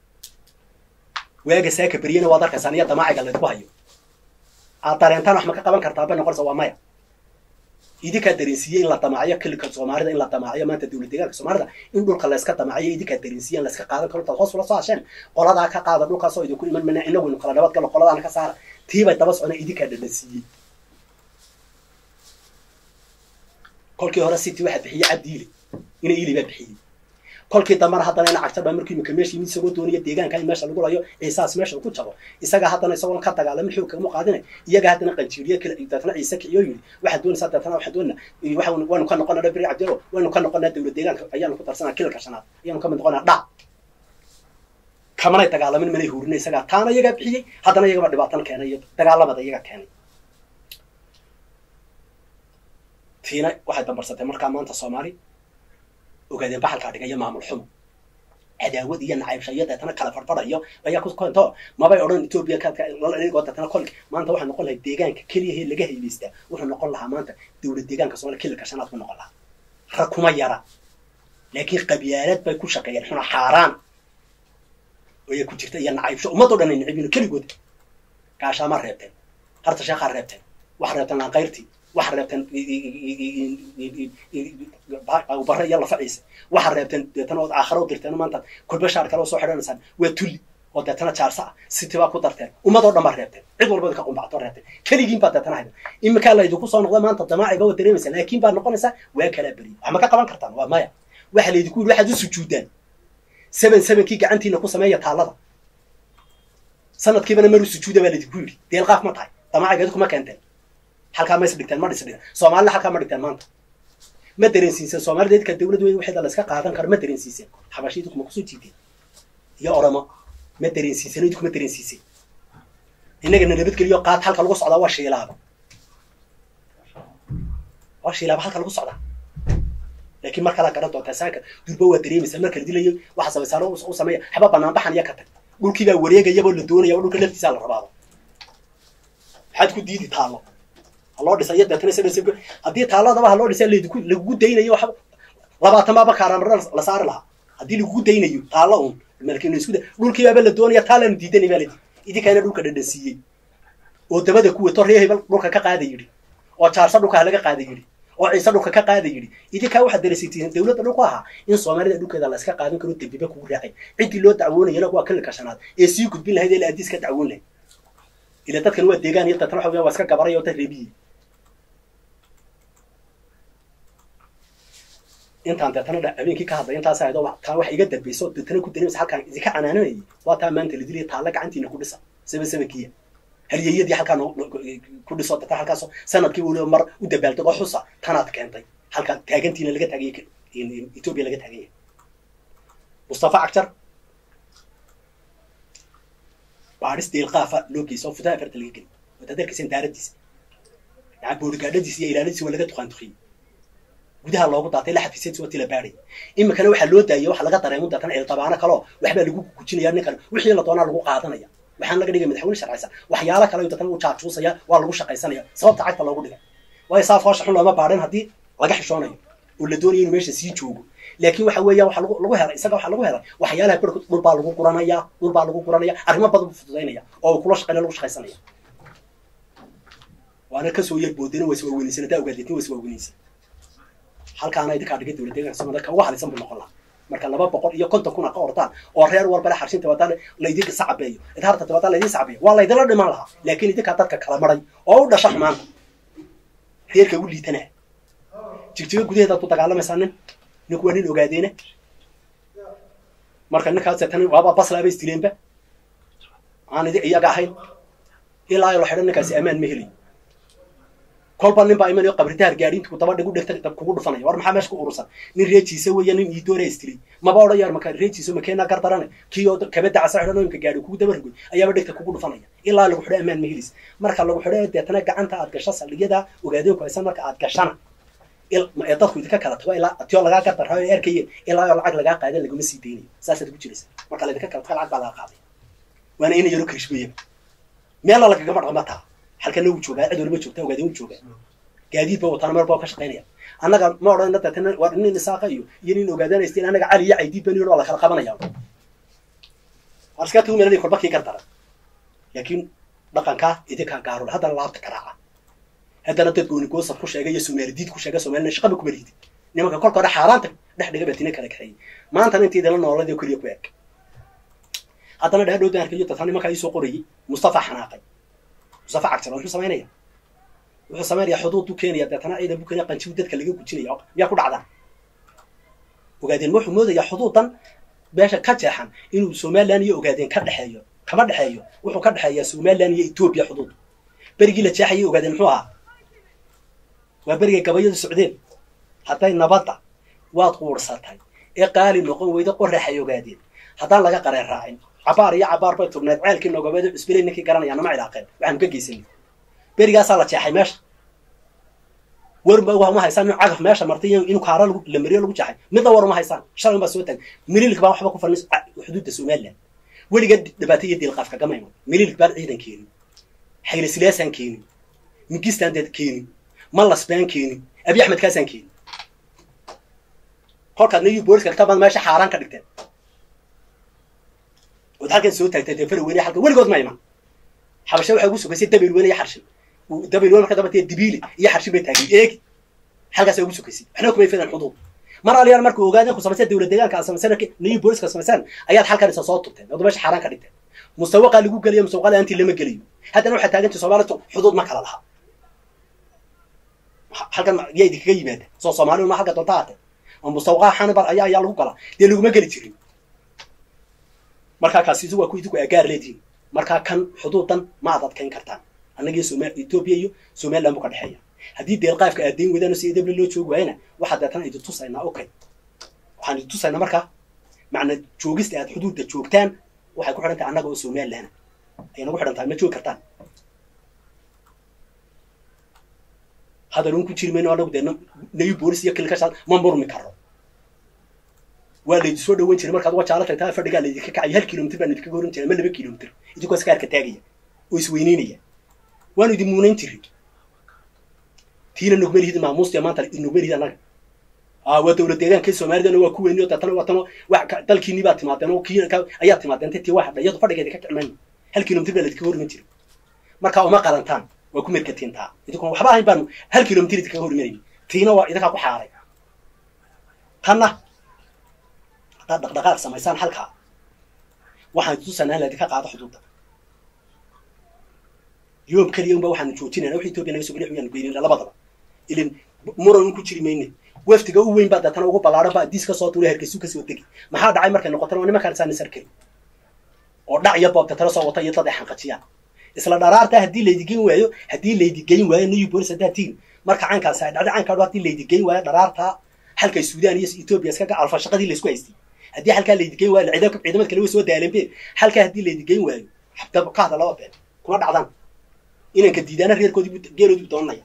waaga saaka beriyana waad arkaysaan iyo damaaciga laydku hayo aad dareentaan wax ma ka qaban kartaa bay noqonaysa waa maya idinkaa dareensiiyey in la damaaciyo kilika soomaalida in la damaaciyo maanta dowlad deegaanka soomaalida in dhulka layska damaaciyo idinkaa dareensiiye in layska qaadan karo intaad hoos ula soo hasheen qoladaa ka qaada dhulkaasoo idinku iman mana inaguynu kala nabad galo qoladaana ka saara tiibay daba socona idinkaa dhadhansiiyey kolkii hore city waxaa bixiyey cabdiile ina ili baa bixiyey kolkii dambana haddana ina cagta dha markii imika meesha yimid isagoo doonaya deegaanka in meesha lagu layo ciisaas meesha ku jabo isaga haddana isagoon ka dagaalamin xoog kagama qaadinay iyaga haddana qanjiiriye kale deetana ciise kiciyo yidhi waxaad doonaysaa deetana waxaad doonaa waxa waynu ka noqonaa dhabri cabdilo waynu ka noqonaa dowlad deegaanka ayaanu ku darsanaa kilalka shanaad ayaanu ka mid noqonaa dha kamanay dagaalamin manay huurinay isagaa taana iyagaa bixiyey haddana iyagaba dhibaatana keenay iyo dagaalamada iyaga keenay tiina waxay dambarsatay markaa maanta soomaali ogaadeen baxalkaa dhigaya maamul xumo cadaawad iyo nacaybsha iyo deetana kala farfadhayo ayaa ku keento mabay odhan etoobiya kadigoo deetana kol maanta waxaa noqon lahay deegaanka keliyahe laga haybaystaa wuxuu noqon lahaa maanta dowlad deegaanka somalia kilalka shanaad ku noqon lahaa rag kuma yara laakiin qabyaalad bay ku shaqeeyeen xuna xaaraan ayaa ku jirta iyo nacaybsho ummadoo dhan ay nacibino keligood gaashaama reebteen harta sheekhaa reebteen waxa reebteen laankayrtii waxa reebteen bare iyo lafa ciise waxa reebteen deetana ood aakhara u dirteen maanta kulba shaar kale oo soo xidhanaysaan waa tulli oo deetana jaarsa ah siti baa ku darteen ummadoo dhan baa reebteen cid walba ka qumbacto reebteen keligiin baa deetana haydan iminkaa laydinku soo noqda maanta damaaciga waa dareemaysaa laakiin baa noqonaysaa waa kala beriyo wax ma ka qaban kartaan waa maya waxa laydinku yidhi waxaad u sujuudaan seven sevenkii gacantiina ku sameeya taallada sanadkiibana maru sujuuda baa laydinku yidhi deelqaaf ma tahay damaacigeedu kuma keenteen halkaa ma is dhigteen ma dhis dhigan soomaalina halkaa ma dhigteen maanta ma dareensiiseen soomaalida idka dawlad weyn waxeeda la iska qaadan karo ma dareensiiseen xabashiidu kuma kusoo jiideen iyo oramo ma dareensiiseen idinku ma dareensiiseen innagana nabadgeliyo qaad halka lagu socdaa waa shiilaaba waa shiilaaba halka lagu socdaa laakiin mar kalaa garan doontaa saaka durba waa dareemaysaa marka la dilayo waxa samaysaano u sameeya xaba banaanbaxan iyo ka tag dhulkiibaa wareegayaboo la doonaya o dhulka laftiisaa la rabaaba maxaad ku diidi taallo haloo dhisa iyo deetana sa haddii taalladaba haloo dhisa ladku lagugu daynayo waxba labaatan baaba kaaraamara la saari lahaa haddii lagugu daynayo taallo un malkin isku da dhulkiibaaba la doonaya taallanu diidanay baa ladi idinkaana dhulka dhadhansiiyey oo dabada ku wato reer hebel dhulka ka qaada yidhi oo jaarsa dhulka halaga qaada yidhi oo ciise dhulka ka qaada yidhi idinkaa waxaad dareesaytiin dawladda dhulku ahaa in soomaalida dhulkeeda la iska qaadan karo dembiba kugu raacay ciddii loo dacwoonayana waa kililka shanaad ee sii gudbin lahayd ee la adiis ka dacwoon lahayd ila dadkan waa deegaan iyo dadkan waxa weya waa iska gabaray oo dad reebiye intaan deetana dha habeenkii ka hadlay intaas ahayd oo taa wax iga dambayso deetana ku dareemaysa halkaan idinka canaananayay waa taa maanta la dilaya taalla gacantiina ku dhisa saba sabankiya halyeyadii halkaa ku dhiso deetana halkaas sanadkii weliba mar u dabaaldego xusa tanaad keentay halkaa taagantiina laga taaganya etoobiya laga taagan yahay mustafa cagjar baadhis deelqaafa loo geysa oo futaha afarta laga geli waad adeerkaysan daaradiisa yaa boorigaadhadiisa iyo ilaaladiisa waa laga duqaantuqiyey gudaha loogu daatay la xafiisyadiisa waa tila baadhay iminkana waxaa loo daayay waxa laga dareemo daatan cildabaano kaleo waxbaa lagu gujinaya ninkan wixii la doonaa lagu qaadanaya waxaan laga dhigay madaxweyne sharcaysan waxyaala kale daatan u jaajuusaya waa lagu shaqaysanaya sababta cagta loogu dhigay waayo saa foosha xun looma baadhin haddii laga xishoonayo oo la doonayo inuu meesha sii joogo laakiin waxa weeya waxa lagu helay isaga waxa lagu helay waxyaalaha barhkood dhul baa lagu guranaya dhul baa lagu guranaya arrimo badan buu fududaynaya oo kula shaqeynaya lagu shaqaysanaya waana kasoo yar boodena waa iswaaweynaysan haddaa ogaadleetin waa iswaaweynaysan halkaana idinkaa dhigay dowlad deegaanka soomaalida ka ugu halisan buu noqon lahaa marka laba boqol iyo konton kun a ka ordaan oo reer walbale xarshinta wadaan laydinka sacabeeyo idharta tabadaan laydin sacabeeyo waa laydinla dhiman lahaa laakiin idinkaa dadka kala maray oo u dhasha xumaanta reerka ugu liitanaa jigjigo gudaheedaad ku dagaalamaysaa nin ninku waa nin ogaadeena marka ninkaas tan waaba baslaaba istileenba aan idi iyaga ahayn ilaa la xidhan ninkaasi ammaan ma helayo kolba nin baa imanayo qabritaar gaadhiintu daba dhigu dhigta kugu dhufanaya war maxaa meesha ku urursan nin reejiisa weya nin iidoora istilay maba odhan yar maka reejiisa makeena gardarane kii oo kabada casa xidhan oo imka gaadhi kugu daba rigoy ayaaba dhigta kugu dhufanaya ilaa lagu xidho ammaan ma helaysa marka lagu xidho deetana gacanta aad gasho saldhigyada ogaadeenku haysan marka aad gashana ee dadku idinka kala tago ilaa tio lagaa gardaraayo ee arkayeen ilaa oo lacag lagaa qaadan laguma sii daynayo saasaad ku jiraysa marka laydinka kala tago lacag baa laga qaaday waana ina yaro karishmayaba meela lagagama dhaqma taa halkana wuu joogaa cid waliba joogtaa ogaadeen wuu joogaa gaadiid ba wataana meel baa ka shaqaynaya annaga ma odhanna deetana waa nin isaaqa iyo iyo nin ogaadanaysteen annaga cali iyo caydiid bani waa la kala qabanaya war iska tugu meelanay kolba kii gardaran laakiin dhaqankaa idinkaa gaarula haddana laabta garaaca haddana dad gooni goosad ku sheegay iyo somaali diid ku sheegay somalina shaqaba kuma liidin nimanka kolka hore xaaraanta dhex dhiga batina kala kaxeeyey maantana intii idinla nooladi oo keliya ku eg haddana dhaadhow dan arkayo dadka nimankaa iisoo qorayay mustafa xanaaqay mustafa cagtar wuxuu samaynaya wuxuu samaynaya xuduud u keenaya deetana ciidan buu keenaya qanjibu dadka laga gujinaya miyaa ku dhacdaa ogaadeen wuxuu moodayaa xuduudan meesha ka jeexan inuu somalilan iyo ogaadeen ka dhexeeyo kama dhexeeyo wuxuu ka dhexeeyaa somalilan iyo etoobiya xuduud berigii la jeexayay ogaadeen muxuu ahaa waa berigay gabayadu socdeen hadday nabadda waad quursatay ee qaali noqon weyda qoraxay ogaadeen haddaan laga qareen raacin cabaar iyo cabaar bay tubneed ceelkii nogobeed cusbilay ninkii garanaya nama cilaaqeen waxaanu ka geysanay berigaasaa la jeexay meesha warba uma haysaan in cagaf meesha martay inuu kaara la mariyo lagu jeexay midna war uma haysaan shalay baa soo taagay mililik baa waxba ku falnay xuduudda somaliland weliga dhibaato iyo diilqaaf kagama iman mililik baan ciidan keenin xayle silaasaan keenin mingistaan deed keenin mallas baan keenin abi axmed kaasaan keenin kolkaad nayu booliska kitabaad meesha xaaraan ka dhigteen ood halkan soo taagtay dee fara weyne halkan weligood ma iman xabashe waxay ugu sugaysay dabel weyne iyo xarshin dabel weyne marka dabatee dibiile iyo xarshin bay taagay eegi halkaasay ugu sugaysay waxna kumay fidaan xuduud mar aliyaan markuu ogaadeen ku samayseen dowlad deegaanka aad samayseen nayu booliska samayseen ayaad halkan isa soo tubteen ood meesha xaaraan ka dhigteen mustawaqaa lagu geliyo mustawaqaa laantii lama geliyo haddana waxaa taagantay soomaalito xuduud ma kala laha halkan yaa idinkaga yimaada soo soomaali ma halka doonta haate oo mustawaqaa xanibar ayaa ayaa lagu galaa dee laguma geli jirin markaa kaasi waa ku idinku agaar leedihin markaa kan xuduudan ma ad adkayn kartaan annagii soma etoobiya iyo somaliland buu ka dhexeeya haddii deelqaafka aad dayn weydaan si edable loo joogi waayana waxaa deetana idin tusaynaa okay waxaan idin tusaynaa markaa macna joogista aad xuduudda joogtaan waxay ku xidhan tahay annaga oo somaliland ayay nagu xidhan tahay ma joogi kartaan hadaluun ku jiri mayno anagu dee nayu boolis iyo kilkashaad ma murmi karo waa laydi soo dhawan jiray markaad wajaala tagtaa fadhigaa laydinka kacay hal kilomitr baan idinkaga horan jiray ma laba kilomitr idinkoo iskaarka taagaya oo isweyneynaya waanu idin muunayn jirin tiina nogma lihid maamuustiya maanta nogma lihid annaga waa dowlad deegaankii soomaalidana waa ku weyni oo deetana watano wa dalkiinii baad timaadeen oo kii ayaa timaadeen tii waa hadha iyadu fadhigeedi ka kicmayno hal kilomitr baa laydinkaga horman jiray markaa uma qalantaan waa ku merkatiin taa idinkuna waxba ahayn baanu hal kilomitr idinkaga hormarayn tiina waa idinkaa ku xaaray tanna haddaad dhaqdhaqaaq samaysaan halkaa waxaan tusanaa in laydinka qaado xuduudda yoom keliya unba waxaanu joojinayna wax etoobiya naga soo geliya wayaanu geynayna labadaba ilin muran un ku jiri mayne waftiga u weyn baa deetana ugu ballaaran baa diis ka soo tuulay hargeysu kasoo degi maxaa dhacay markay noqotana waa nimankaan saani sarkeli oo dhac iyo boob deetana soo wata iyo dad ay xanqajiyaan isla dharaarta haddii laydigeyn waayo haddii laydigeyn waayo new bolis haddaad tihin marka caynkaasi ay dhacday caynkaa haddii laydigeyn waayo dharaarta halkay suudaan iyo etoobiya iskaga alfa shaqadii laysku haystay haddii halkaa laydigeyn waayo ciidamka ciidamad kale way soo daaleen be halkaa haddii laydigeyn waayo ka hadla laba been kuma dhacdaan inanka diidaana reerkoodii geeloodii bu doonanaya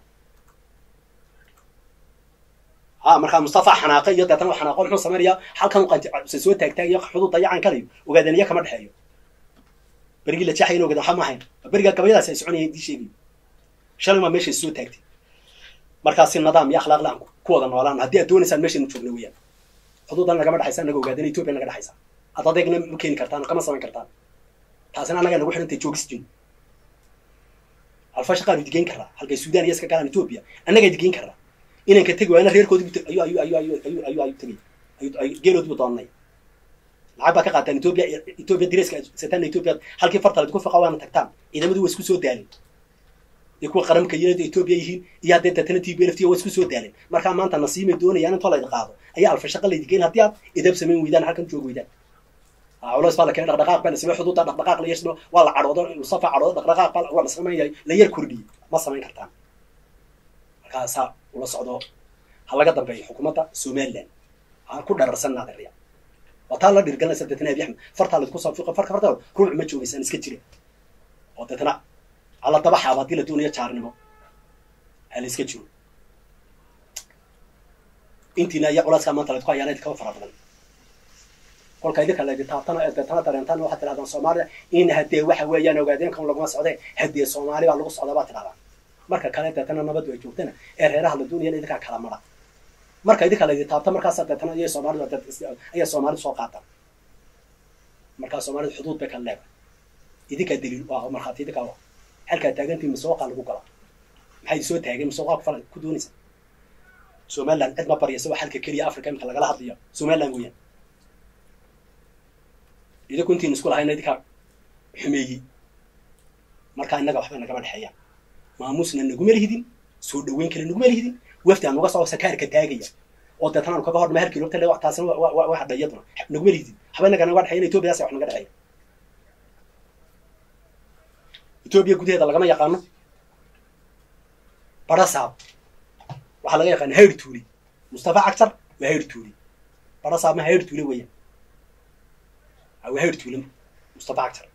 ha markaa mustafa xanaaqe iyo deetana wa xanaaqo muxuu samaynayaa halkan qanse soo taagtaag iyo xuduudda iyo caynkalayo ogaadeen iyo kama dhexeeyo berigii la jeexay in ogaada waxa ma ahayn berigaa gabayadaasi ay soconayeen dii sheegay shalay maa meeshay soo taagtay markaasi nidaam iyo akhlaaq la-aan ku wada noolaan haddii aad doonaysaan meeshaynu joogna weeyaan xuduudan nagama dhexaysa anaga ogaadeen etoobiya naga dhexaysa ad adeegna ma keeni kartaan oo kama samayn kartaan taasina annaga nagu xidhantay joogis jin alfa shaqaanu digeyn karaa halkay suudaan iyo iska galaan etoobiya annagaa digeyn karaa inanka tegi waayna reerkoodii ayu ayu ayu ayu ayu ayu ayu tegay ayu geeloodii bu doonanay lacag baa ka qaataan etoobiya etoobiya direeska satana etoobiya halkii farta laydku faqa waana tagtaan ciidamadu waa isku soo daalin iyo kuwa qaramka yinada etoobiya yihiin iyo haddee deetana t b lft waa isku soo daalin markaa maanta nasiimay doonayaan intoo laydi qaado ayaa alfa shaqa laydigeyn haddii aad idab samayn weydaan halkan joog weydaan culos baa la keenay dhaqdhaqaaq baa la samey xuduudda dhaqdhaqaaq la yeesno waa la cadhoodo mustafa cadhoodo dhaqdhaqaaq baa waa la samaynaya la yar kordhiyey ma samayn kartaan markaasaa ula socdo ha laga dambeeyo xukuumadda somaliland ha ku dhararsan naadeerya waa taa la dhirgalanaysa deetana abi axmed fartaa laydku soo fiiqo farka farta ruuc ma joogaysaan iska jira oo deetana hala daba xaabo haddii la doonayo jaarnimo ha la iska jiro intiina iyo culaaskaa maanta laydku hayaana idinkaa fara badan kolka idinka laydi taabtana ee deetana dareentaan waxaad tidhahdaan soomaaliya in haddee waxa weeyaan ogaadeenkan laguma socde haddee soomaali baa lagu socda baad tidhahdaan marka kale deetana nabadu ay joogtana ee reeraha la doonayana idinkaa kala mara marka idinka laydi taabta markaasa deetana ayay soomaalidu ayay soomaalidu soo qaataan markaa soomaalidu xuduud bay kala leedahay idinkaa daliil waa markhaati idinkaa wa halkaa taagantii masooqaa lagu galaa maxay soo taageen masooqaa ku fala ku doonaysa somaliland cid ma baryaysa waa halka keliya africa imika lagala hadlayo somaliland weeyaan idinku intiin isku lahayna idinkaa xumeeyey markaa innaga waxba nagama dhexeeyaan maamuusna naguma lihidin soo dhaweyn kale naguma lihidin wafdi aan uga soo sakaarka taagaya oo deetana aanu kaga hornama hal kilomitir le taasina wa- wa- waa hadha iyaduna naguma liidin haba inaga naga dhexeyn etoobiyaas wax naga dhexeeya etoobiya gudaheeda lagama yaqaano barasaab waxaa laga yaqaana hayr tuuli mustafa cagtar waa hayr tuuli barasaab ma hayr tuule weeyaan Ha, waa hayr tuule mustafa cagtar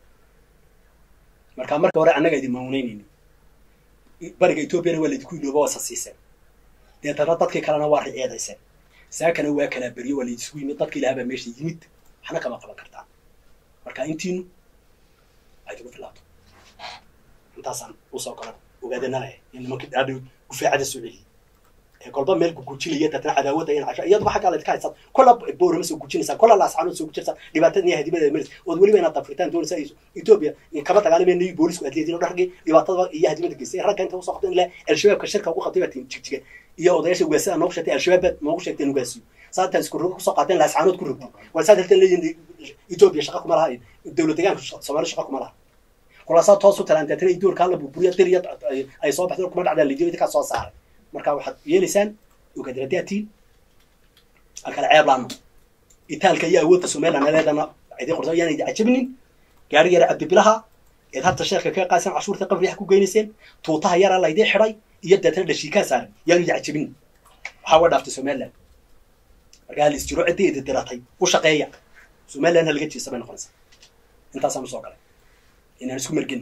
marka marka hore annaga idin maamuneynayni bariga etoobiyana waa laydinku ilooba waa sasiiseen deetana dadkii kalena waa riceedayseen saakana waa kala beryo waa laydisku yimid dadkii lahaa baa meesha yimid waxna kama qaban kartaan marka intiinu ay ugu filaato intaasaan usoo galan ogaadanalaya in nimankii dhaadhow gufaacada soo celiyey ee kolba meel gugujinaya deetana cadaawada in casha iyadba xaggaa laydka haysan kola boorama soo gujinaysaa kola laascaanood soo gujinaysaa dhibaatada iyo hadibada maris ood weliba inaad dafritaan doonaysa ay etoobiya kama dagaalameen nabi boolisku aad leediin oo dhargii dhibaatada iyo hadibada geystay ragga inta usoo qabteen ilaa al-shabaabka shirka ugu qabtay baa jigjiga iyo odayaasha ugaasada noogu sheegtay al-shabaab baad noogu sheegteen ugaasiyo saataan isku rogo kusoo qaateen laascaanood ku rogtay waa saad halkan leeyihin etoobiya shaqa kuma laha dowlad deegaanka soomaali shaqa kuma laha kulaasaa toos u talaan deetana idoorka hala burburiya diriya ay soo baxdeen kuma dhacdaan lidiyo idinkaa soo saaray marka waxaad yeelaysaan ogaadradaatiin halkale ceeb laano itaalka iyo awoodda somaliland leedana idin qorsa yaan idin cajabinin gaari yara cabdibilaha eed hadda sheekha ka qaadsan cashuurta qabriyaha ku geynayseen tuutaha yara laydin xidhay iyo deetana dhashiikaa saaran yaanu idin cajabinin waxaa waa dhaaftay somaliland marka hal isjiro ciddii idin diratay u shaqeeya somaliland ha laga jeesa bay noqonaysaa intaasaan usoo galay inaan isku mergin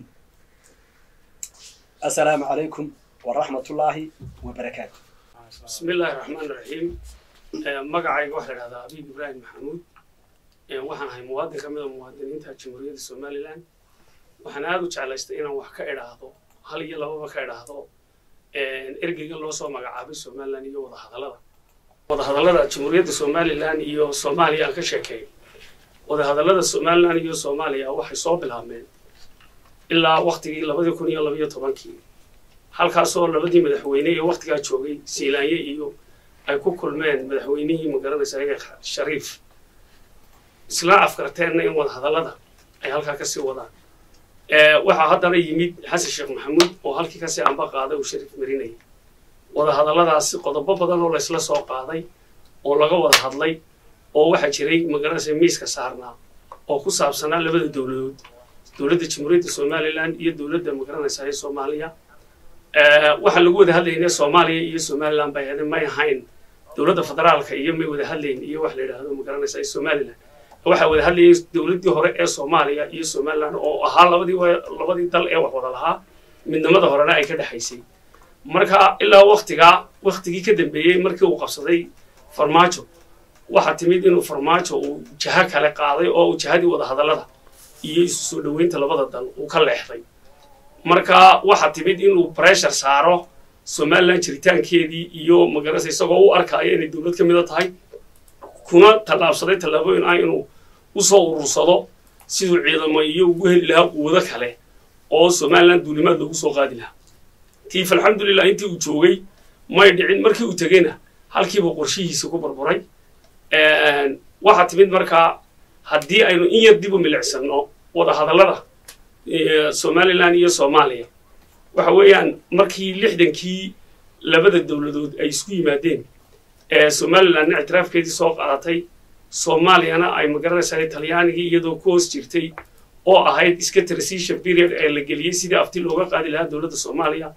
assalaamu calaykum waraxmatullaahi wabarakaatu bismi illaahi raxmaan raxiim magacayga waxaa la idhahdaa abiib ibraahim maxamuud waxaan ahay muwaadin ka mid a muwaadiniinta jamhuuriyadda somalilan waxaan aada u jeclaystay inaan wax ka idhaahdo hal iyo lababa ka idhaahdo ergeyga loo soo magacaabay somalilan iyo wadahadallada wadahadallada jamhuuriyadda somalilan iyo soomaaliya aan ka sheekeeyo wadahadallada somalilan iyo soomaaliya waxay soo bilaabmeen ilaa waktigii labadii kun iyo labayo tobankii halkaasoo labadii madaxweyne ee waktigaa joogay siilaanye iyo ay ku kulmeen madaxweynihii magaranaysa ayaga shariif isla afkarteenna in wadahadallada ay halkaa kasii wadaan waxaa haddana yimid xasan sheekh maxamuud oo halkii kasii amba qaaday uu shariif marinayay wadahadalladaasi qodobo badan oo laysla soo qaaday oo laga wada hadlay oo waxaa jiray magaranaysa miiska saarnaa oo ku saabsanaa labada dowladood dowladda jamhuuriyadda somalilan iyo dowladda magaranaysa ee soomaaliya waxaa lagu wada hadlayna soomaaliya iyo somalilan bay ahayd may ahayn dowladda federaalka iyo may wada hadlayn iyo wax la yidhaahdo magaranaysa somalilan waxaa wada hadlayay dowladdii hore ee soomaaliya iyo somalilan oo ahaa labadii labadii dal ee wax wada lahaa midnimada horena ay ka dhexaysay marka ilaa waktigaa waktigii ka dambeeyey markii uu qabsaday farmaajo waxaa timid inuu farmaajo uu jaha kale qaaday oo uu jahadii wada hadallada iyo isu soo dhoweynta labada dal uu ka leexday marka waxaa timid inuu breshar saaro somalilan jiritaankeedii iyo magaranaysa isagoo u arkaayo inay dowlad ka mida tahay kuna tallaabsaday tallaabooyin ah inuu usoo urursado siduu ciidamo iyo ugu heli lahaa quwado kale oo somalilan duulimaad loogu soo qaadi lahaa tiif alxamdulilah intii uu joogay may dhicin markii uu tegeyna halkiiba qorshihiisa ku burburay waxaa timid markaa haddii aynu in yar dib u milicsanno wada hadallada somalilan iyo soomaaliya waxa weeyaan markii lixdankii labada dowladood ay isku yimaadeen somalilanna ictiraafkeedii soo qaadatay soomaaliyana ay magaranaysaa talyaanigii iyadoo ku hoos jirtay oo ahayd iska transition period ee la geliyey sidii afti looga qaadi lahaa dowladda soomaaliya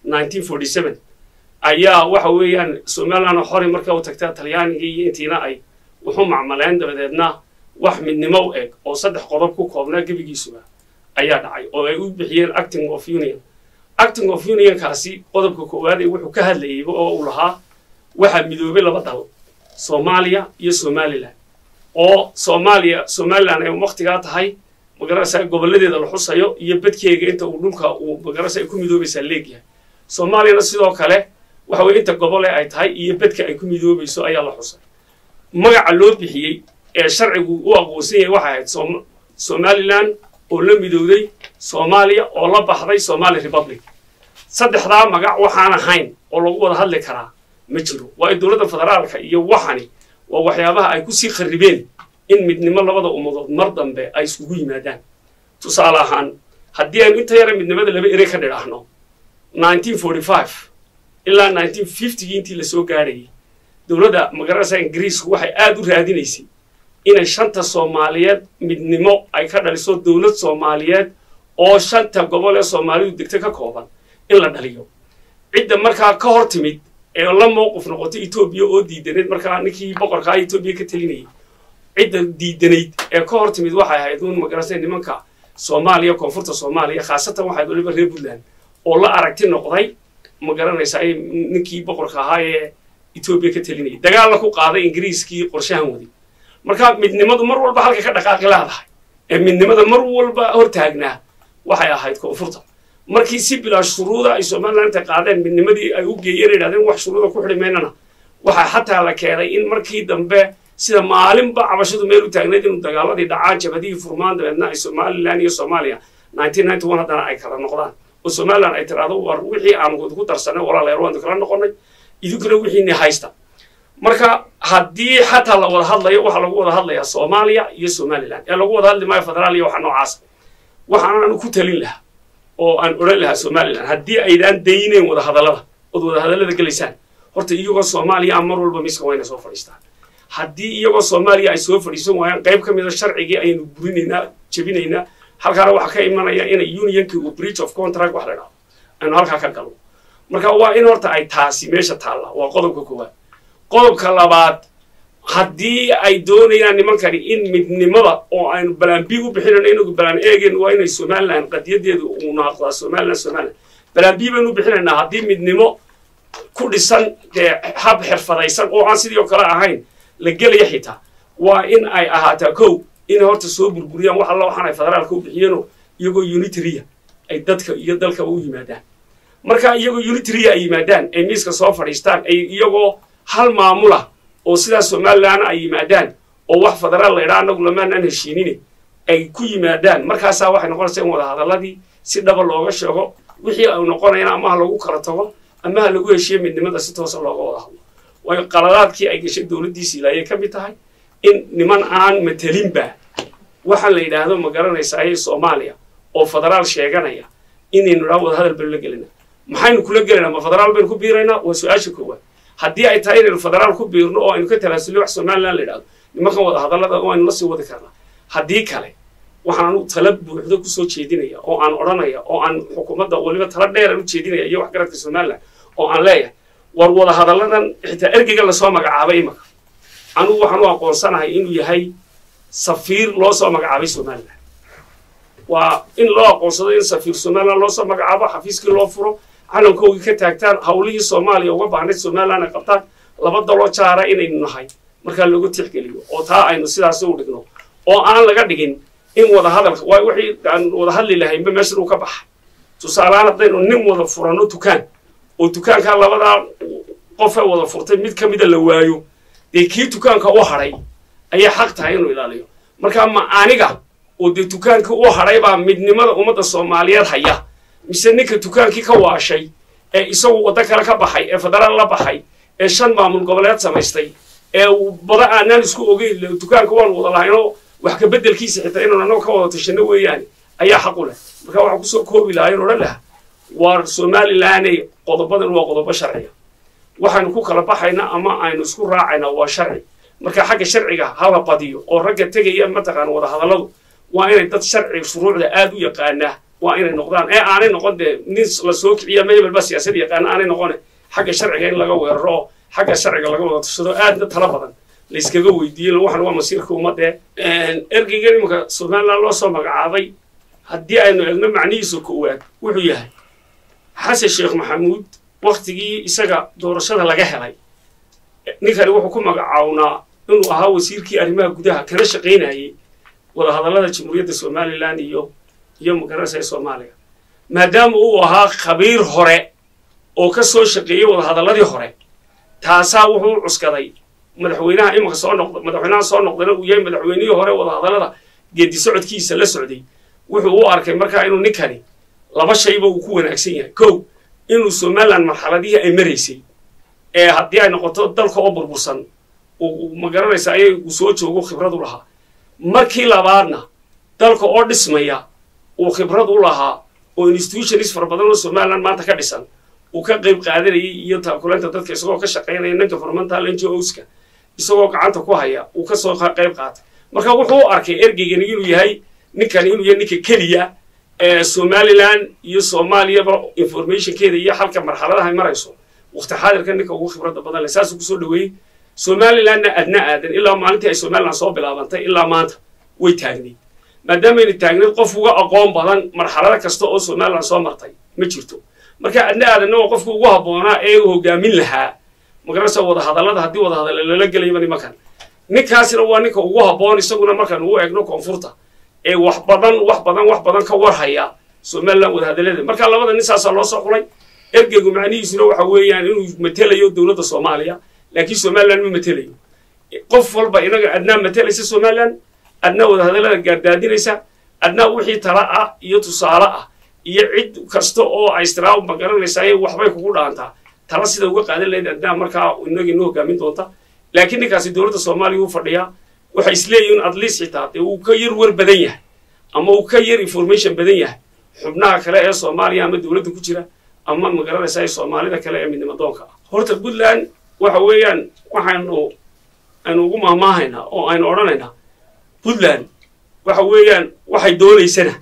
ayaa waxa weeyaan somalilan oo xori marka u tagtaa talyaanigii iyo intiina ay wuxuu macmaleen dabadeedna wax midnimo u eg oo saddex qodob ku koobnaa gebigiisuba ayaa dhacay oo ay u bixiyeen acting of union acting of unionkaasi qodobka koowaad ee wuxuu ka hadlayeyba oo uu lahaa waxaa midoobay laba dal soomaaliya iyo somalilan oo soomaaliya somalilan ay waktigaa tahay magaranaysaa gobolladeeda la xusayo iyo badkeega inta uu dhulka uu magaranaysa ay ku midoobaysaa leegyahay soomaaliyana sidoo kale waxa weye inta gobole ay tahay iyo bedka ay ku midoobayso ayaa la xusay magaca loo bixiyey ee sharcigu u aqoonsan yahay waxay ahayd somalilan oo la midowday soomaaliya oo la baxday somali republic saddexdaa magac waxaan ahayn oo lagu wada hadli karaa ma jiro waayo dowladda federaalka iyo waxani waa waxyaabaha ay kusii kharribeen in midnimo labada ummadood mar dambe ay iskugu yimaadaan tusaale ahaan haddii aynu inta yara midnimada laba ere ka dhidhaahno ilaa gii intii lasoo gaadhayay dowladda magaranaysa ingiriisku waxay aada u raadinaysay inay shanta soomaaliyeed midnimo ay ka dhaliso dowlad soomaaliyeed oo shanta gobol ee soomaalidu degta ka kooban in la dhaliyo cidda markaa ka hor timid ee la mowqif noqotay etoobiya oo diidanayd markaa ninkii boqorkaa etoobiya ka telinayay cidda diidanayd ee ka hor timid waxay ahayd uun magaranaysa nimanka soomaaliya koonfurta soomaaliya khaasatan waxayd waliba reer puntland oo la aragti noqday ma garanaysa ay ninkii boqorka ahaa ee etoobiya ka telinayay dagaalna ku qaaday ingiriiskii qorshahan waday marka midnimadu mar walba halka ka dhaqaaqi leedahay ee midnimada mar walba hortaagnaa waxay ahayd koonfurta markii si bilaa shuruuda ay somaliland intay qaadeen midnimadii ay u geeyeen yidhahdeen wax shuruuda ku xidhi maynana waxaa xataa la keenay in markii dambe sida maalinba cabashadu meel u taagnayd inuu dagaaladii dhacaan jabadihii furmaan dabeedna ay somaliland iyo soomaaliya haddana ay kala noqdaan oo somaliland ay tiraahdo war wixii aan ku darsanay walaalayaal waan kala noqonay idinkuna wixiini haysta marka haddii xataa la wada hadlayo waxaa lagu wada hadlayaa soomaaliya iyo somaliland ee lagu wada hadli maayo federaal iyo waxa noocaas waxaanaan ku talin lahaa oo aan odhan lahaa somaliland haddii aydaan dayneyn wada hadallada ood wada hadallada gelaysaan horta iyagoo soomaaliya mar walba miska wayna soo fadhiistaan haddii iyagoo soomaaliya ay soo fadhiisan waayaan qayb ka mida sharcigii ayaynu burinaynaa jebinaynaa halkaana waxaa ka imanaya inay unionkii uu breach of contract wax la dhahdo aynu halkaa ka galno marka waa in horta ay taasi meesha taalla waa qodobka koowaad qodobka labaad haddii ay doonayaan nimankani in midnimada oo aynu balaan b u bixinayno inagu balaan eegeen waa inay somaliland qadiyadeedu uu naaqdaa somaliland somaliland balaan b baynu bixinaynaa haddii midnimo ku dhisan dee hab xirfadaysan oo aan sidii oo kale ahayn la gelaya xitaa waa in ay ahaataa kow inay horta soo burburiyaan wax alla waxaan ay federaalka u bixiyeenoo iyagoo unitariya ay dadka iyo dalkaba u yimaadaan marka iyagoo unitariya ay yimaadaan ay miiska soo fadhiistaan ay iyagoo hal maamula oo sidaas somalilandna ay yimaadaan oo wax federaal la idhaa annagu lamaanaan heshiinine ay ku yimaadaan markaasaa waxay noqonaysaa in wada hadalladii si dhaba looga sheego wixii ay noqonayaan ama ha lagu kala tago ama ha lagu heshiiyo midnimada si toosa looga wada hadlo waayo qaladaadkii ay gashay dowladdiisi ilaayay ka mid tahay in niman aan matelinba waxaan la yidhaahdo ma garanaysaa soomaaliya oo federaal sheeganaya inaynu dhaa wada hadal baynu la gelina maxaynu kula gelaynaa ma federaal baynu ku biiraynaa waa su-aasha koowaad haddii ay tahay inaynu federaal ku biirno oo aynu ka talaasulno wax somaliland la yidhahdo nimankan wada hadallada waynu la sii wadi karnaa haddii kale waxaan anu tala buuxdo kusoo jeedinaya oo aan odhanaya oo aan xukuumadda weliba tala dheeran u jeedinaya iyo waxgaradka somaliland oo aan leeyahay war wada hadalladan xitaa ergeyga lasoo magacaabay imaka anugu waxaan u aqoonsanahay inuu yahay safiir loo soo magacaabay somaliland waa in loo aqoonsado in safiir somaliland loo soo magacaabo xafiiskii loo furo calankoogii ka taagtaan hawlihii soomaaliya uga baahnayd somaliland ay qabtaan laba daloo jaara inaynu nahay markaa loogu tixgeliyo oo taa aynu sidaas u dhigno oo aan laga dhigin in wada hadalka waa wixii aan wada hadli lahaynba meeshan uu ka baxay tusaalehaan haddaynu nin wada furano dukaan oo dukaankaa labadaa qofe wada furtay mid ka mida la waayo dee kii dukaanka u hadhay ayay xaq tahay inuu ilaaliyo marka ma aniga oo dee dukaankii u hadhay baa midnimada ummadda soomaaliyeed haya mise ninka dukaankii ka waashay ee isagu waddo kale ka baxay ee federaal la baxay ee shan maamul goboleed samaystay ee bada aanaan isku ogeyn dukaanka waanu wada lahaynoo wax ka beddelkiisa xitaa inaan annago ka wada tashano weeyaane ayaa xaq u leh marka waxaan kusoo koobi lahaa in odhan lahaa waar somalilaney qodobadan waa qodobo sharciya waxaynu ku kala baxayna ama aynu isku raacayna waa sharci marka xagga sharciga hala badiyo oo ragga tegaya mataqaana wada hadalladu waa inay dad sharci shuruucda aad u yaqaanaa waa inay noqdaan ee aanay noqon dee nin la soo kiciya ma hebelba siyaasad yaqaana aanay noqone xagga sharciga in laga weeraro oo xagga sharciga laga wada tushado aadna tala badan layskaga weydiiyey waxan waa masiirka ummadee ergeygan imanka somaliland loo soo magacaabay haddii aynu egno macnihiisa koowaad wuxuu yahay xasan sheekh maxamuud waktigii isaga doorashada laga helay ninkani wuxuu ku magacawnaa inuu ahaa wasiirkii arrimaha gudaha kana shaqaynayay wadahadallada jamhuuriyadda somaliland iyo iyo magaranaysa ee soomaaliya maadaama uu ahaa khabiir hore oo ka soo shaqeeyey wadahadalladii hore taasaa wuxuu cuskaday madaxweynaha imanka soo noqda madaxweynaha soo noqdana uu yahay madaxweynihii hore wadahadallada geedi socodkiisa la socday wuxuu u arkay markaa inuu ninkani laba shayba uu ku wanaagsan yahay kow inuu somaliland marxaladihii ay maraysay ee haddii ay noqoto dalka oo burbursan uu magaranaysa ayay uu soo joogo khibrad u lahaa markii labaadna dalka oo dhismaya uu khibrad u lahaa oo institutionis fara badan oo somaliland maanta ka dhisan uu ka qayb qaadanayay iyo taakuleynta dadka isagoo ka shaqaynaya ninka governmental NGOska isagoo gacanta ku haya uu kasoo qayb qaatay marka wuxuu u arkay ergeygani inuu yahay ninkan inuu yahay ninka keliya ee somaliland iyo soomaaliyaba informationkeeda iyo halka marxaladaha ay marayso waqti xaadirka ninka ugu khibradda badan leh saasuu kusoo dhaweeyey somalilandna adna aadan ilaa maalintii ay somaliland soo bilaabantay ilaa maanta way taagnayd maadaamayna taagnayd qof uga aqoon badan marxalado kasta oo somaliland soo martay ma jirto marka adna aadanna waa qofka ugu habboonaa ee uu hogaamin lahaa magarasa wadahadallada haddii wadahadalla lala gelayaba nimankan ninkaasina waa ninka ugu habboon isaguna markaan ugu eegno koonfurta ee wax badan wax badan wax badan ka warhaya somaliland wadahadallada marka labada nin saasaa loo soo xulay ergeygu macnihiisuna waxa weeyaan inuu matelayo dowladda soomaaliya laakiin somaliland ma matelayo qof walba inaga adnaa matelaysa somaliland adnaa wadahadallada gaardaadinaysa adnaa wixii tala ah iyo tusaale ah iyo cid kasta oo aystiraab ma garanaysaa waxbay kugu dhaantaa tala sida uga qaadan lahayd adnaa markaa inaga inoo hogaamin doonta laakiin ninkaasi dowladda soomaaliya uu fadhiyaa waxay isleeyihin at least xitaa dee uu ka yar war badan yahay ama uu ka yar information badan yahay xubnaha kale ee soomaaliya ama dowladda ku jira ama magaranaysaa soomaalida kale ee midnimadoonka ah horta puntland waxa weeyaan waxaynu aynu ugu mahmaahaynaa oo aynu odhanaynaa puntland waxa weeyaan waxay doonaysana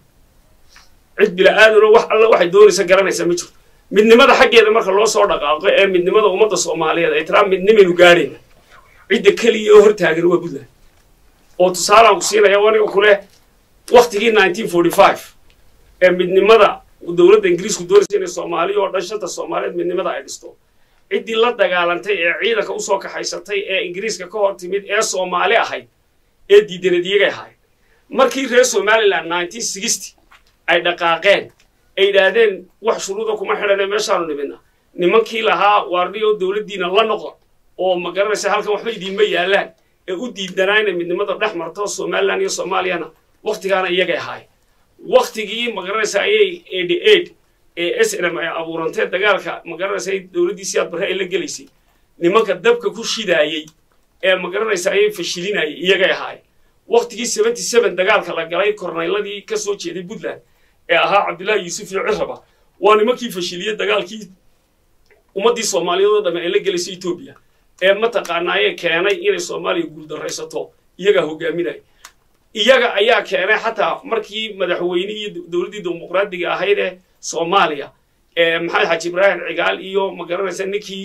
cid bila-aadanoo wax alla waxay doonaysa garanaysa ma jirto midnimada xaggeeda marka loo soo dhaqaaqo ee midnimada ummadda soomaaliyeed ay tiraa midnimaynu gaadhayna cidda keliya oo hortaagan waa puntland oo tusaalaan ku siinaya aniga kuleh waktigii nineteen forty five ee midnimada dowladda ingiriisku doonaysa inay soomaaliya oo dhan shanta soomaaliyeed midnimada ay dhisto ciddii la dagaalantay ee ciidanka usoo kaxaysatay ee ingiriiska ka hor timid ee soomaali ahayd ee diidanad iyagay ahayd markii reer somaliland nineteen sixty ay dhaqaaqeen ay yidhaahdeen wax shuruuda kuma xidhane meeshaanu nimidna nimankii lahaa waarniyo dowladdiina la noqda oo ma garanaysa halkan waxba idiinma yaalaan ee u diidanaa inay midnimada dhex marto somaliland iyo soomaaliyana waktigaana iyagay ahaay waktigii ma garanaysa ayay eighty eight ee s n m ay abuurantee dagaalka ma garanaysa dowladdii siyaad barre ay la gelaysay nimanka dabka ku shidaayey ee ma garanaysa ayay fashilinayay iyagay ahaay waktigii seventy seven dagaalka la galay kornayladii ka soo jeeday puntland ee ahaa cabdullaahi yuusuf iyo ciraba waa nimankii fashiliyey dagaalkii ummaddii soomaaliyeed oo dhamme ay la gelaysay etoobiya ee mataqaanaaye keenay inay soomaaliya guuldaraysato iyagaa hogaaminaya iyaga ayaa keenay xataa markii madaxweynihii dowladdii dimuqraadiga ahayd ee soomaaliya ee maxamed xaji ibraahim cigaal iyo ma garanaysa ninkii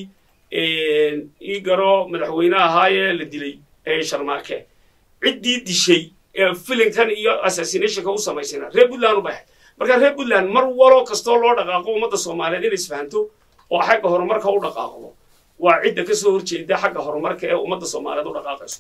ii garo madaxweyne ahaayee la dilay ee sharmaake ciddii dishay ee filinkan iyo assassinationka u samaysana reer puntland u baxay marka reer puntland mar waloo kastoo loo dhaqaaqo ummadda soomaaliyeed inay isfahanto oo xagga horumarka u dhaqaaqdo waa cidda ka soo horjeeda xagga horumarka ee ummadda soomaaliyeed u dhaqaaqayso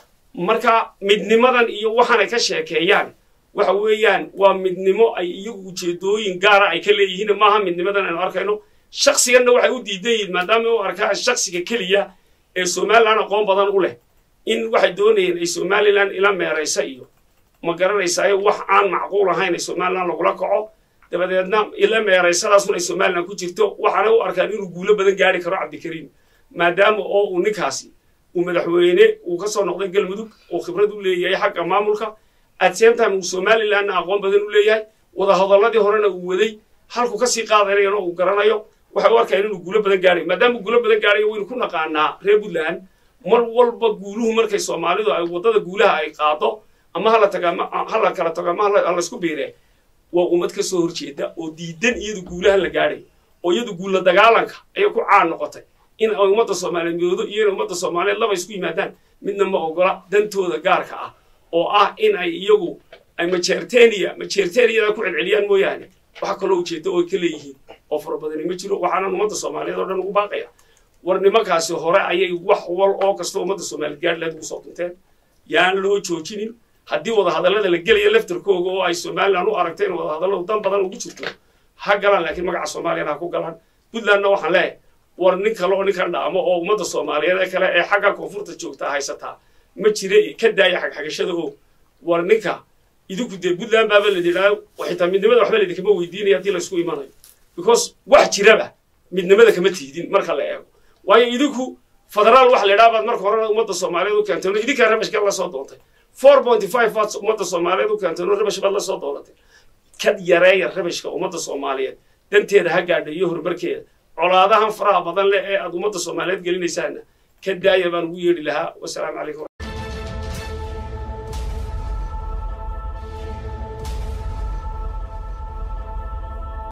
marka midnimadan iyo waxaanay ka sheekeeyaan waxa weeyaan waa midnimo ay iyagu ujeedooyin gaara ay ka leeyihiin maaha midnimadan aynu arkayno shaksiganna waxay u diidan yihiin maadaama u arkaa shaksiga keliya ee somaliland aqoon badan u leh in waxay doonayeen ay somaliland ila meeraysa iyo ma garanaysaa wax aan macquul ahayn ay somaliland lagula kaco dabadeedna ila meeraysadaasuna ay somaliland ku jirto waxaanay u arkaan inuu guulo badan gaari karo cabdikariim maadaama oo uu ninkaasi uu madaxweyne uu ka soo noqday galmudug oo khibrad u leeyahay xagga maamulka at same time uu somalilandna aqoon badan u leeyahay wadahadalladii horena uu waday halku kasii qaadanayana uu garanayo waxay u arkayaan inuu guulo badan gaarayo maadaama uu guulo badan gaarayo waynu ku naqaanaa reer puntland mar walba guuluhu markay soomaalidu ay waddada guulaha ay qaado ama hala taga hala kala tago ama halaysku biire waa ummad ka soo horjeeda oo diidan iyadu guulaha la gaadhay oo iyadu guulla dagaalanka ayay ku caan noqotay in ay ummadda soomaaliyeed midoodo iyo in ummadda soomaaliyeed laba isku yimaadaan midna ma ogola dantooda gaarka ah oo ah in ay iyagu ay majeerteniya majeerteniyada ku celceliyaan mooyaane wax kaloo ujeeda oo ay ka leeyihiin oo fara badani ma jiro waxaanan ummadda soomaaliyeed oo dhan ugu baaqaya war nimankaasi hore ayay wax wal oo kasta ummadda soomaaliyeed gaadh lahayd ugu soo dunteen yaan loo joojinin haddii wadahadallada la gelaya laftarkooga oo ay somaliland u aragtay in wadahadalladu dan badan ugu jirto ha galaan laakiin magaca soomaaliyana ha ku galaan puntlandna waxaan leeyahay war nin kale oo ninkan dhaamo oo ummadda soomaaliyeed ee kale ee xagga koonfurta joogtaa haysataa ma jire ka daaya xagxagashada oo war ninka idinku dee puntland baaba la yidhaha xitaa midnimada waxba laidinkama weydiinaya haddii laysku imanayo because wax jiraba midnimada kama tiidin marka la eego waayo idinku federaal wax la yidhaha baad marka horena ummadda soomaaliyeed u keentay idinkaa rabashka la soo doontay four point five baad ummadda soomaaliyeed u keentay rabash baad la soo doonatay kad yareeya rabashka ummadda soomaaliyeed danteeda ha gaadha iyo horumarkeeda colaadahan faraha badan leh ee aad ummadda soomaaliyeed gelinaysaana ka daaya baan ugu yeedhi lahaa wasalaamu calaykum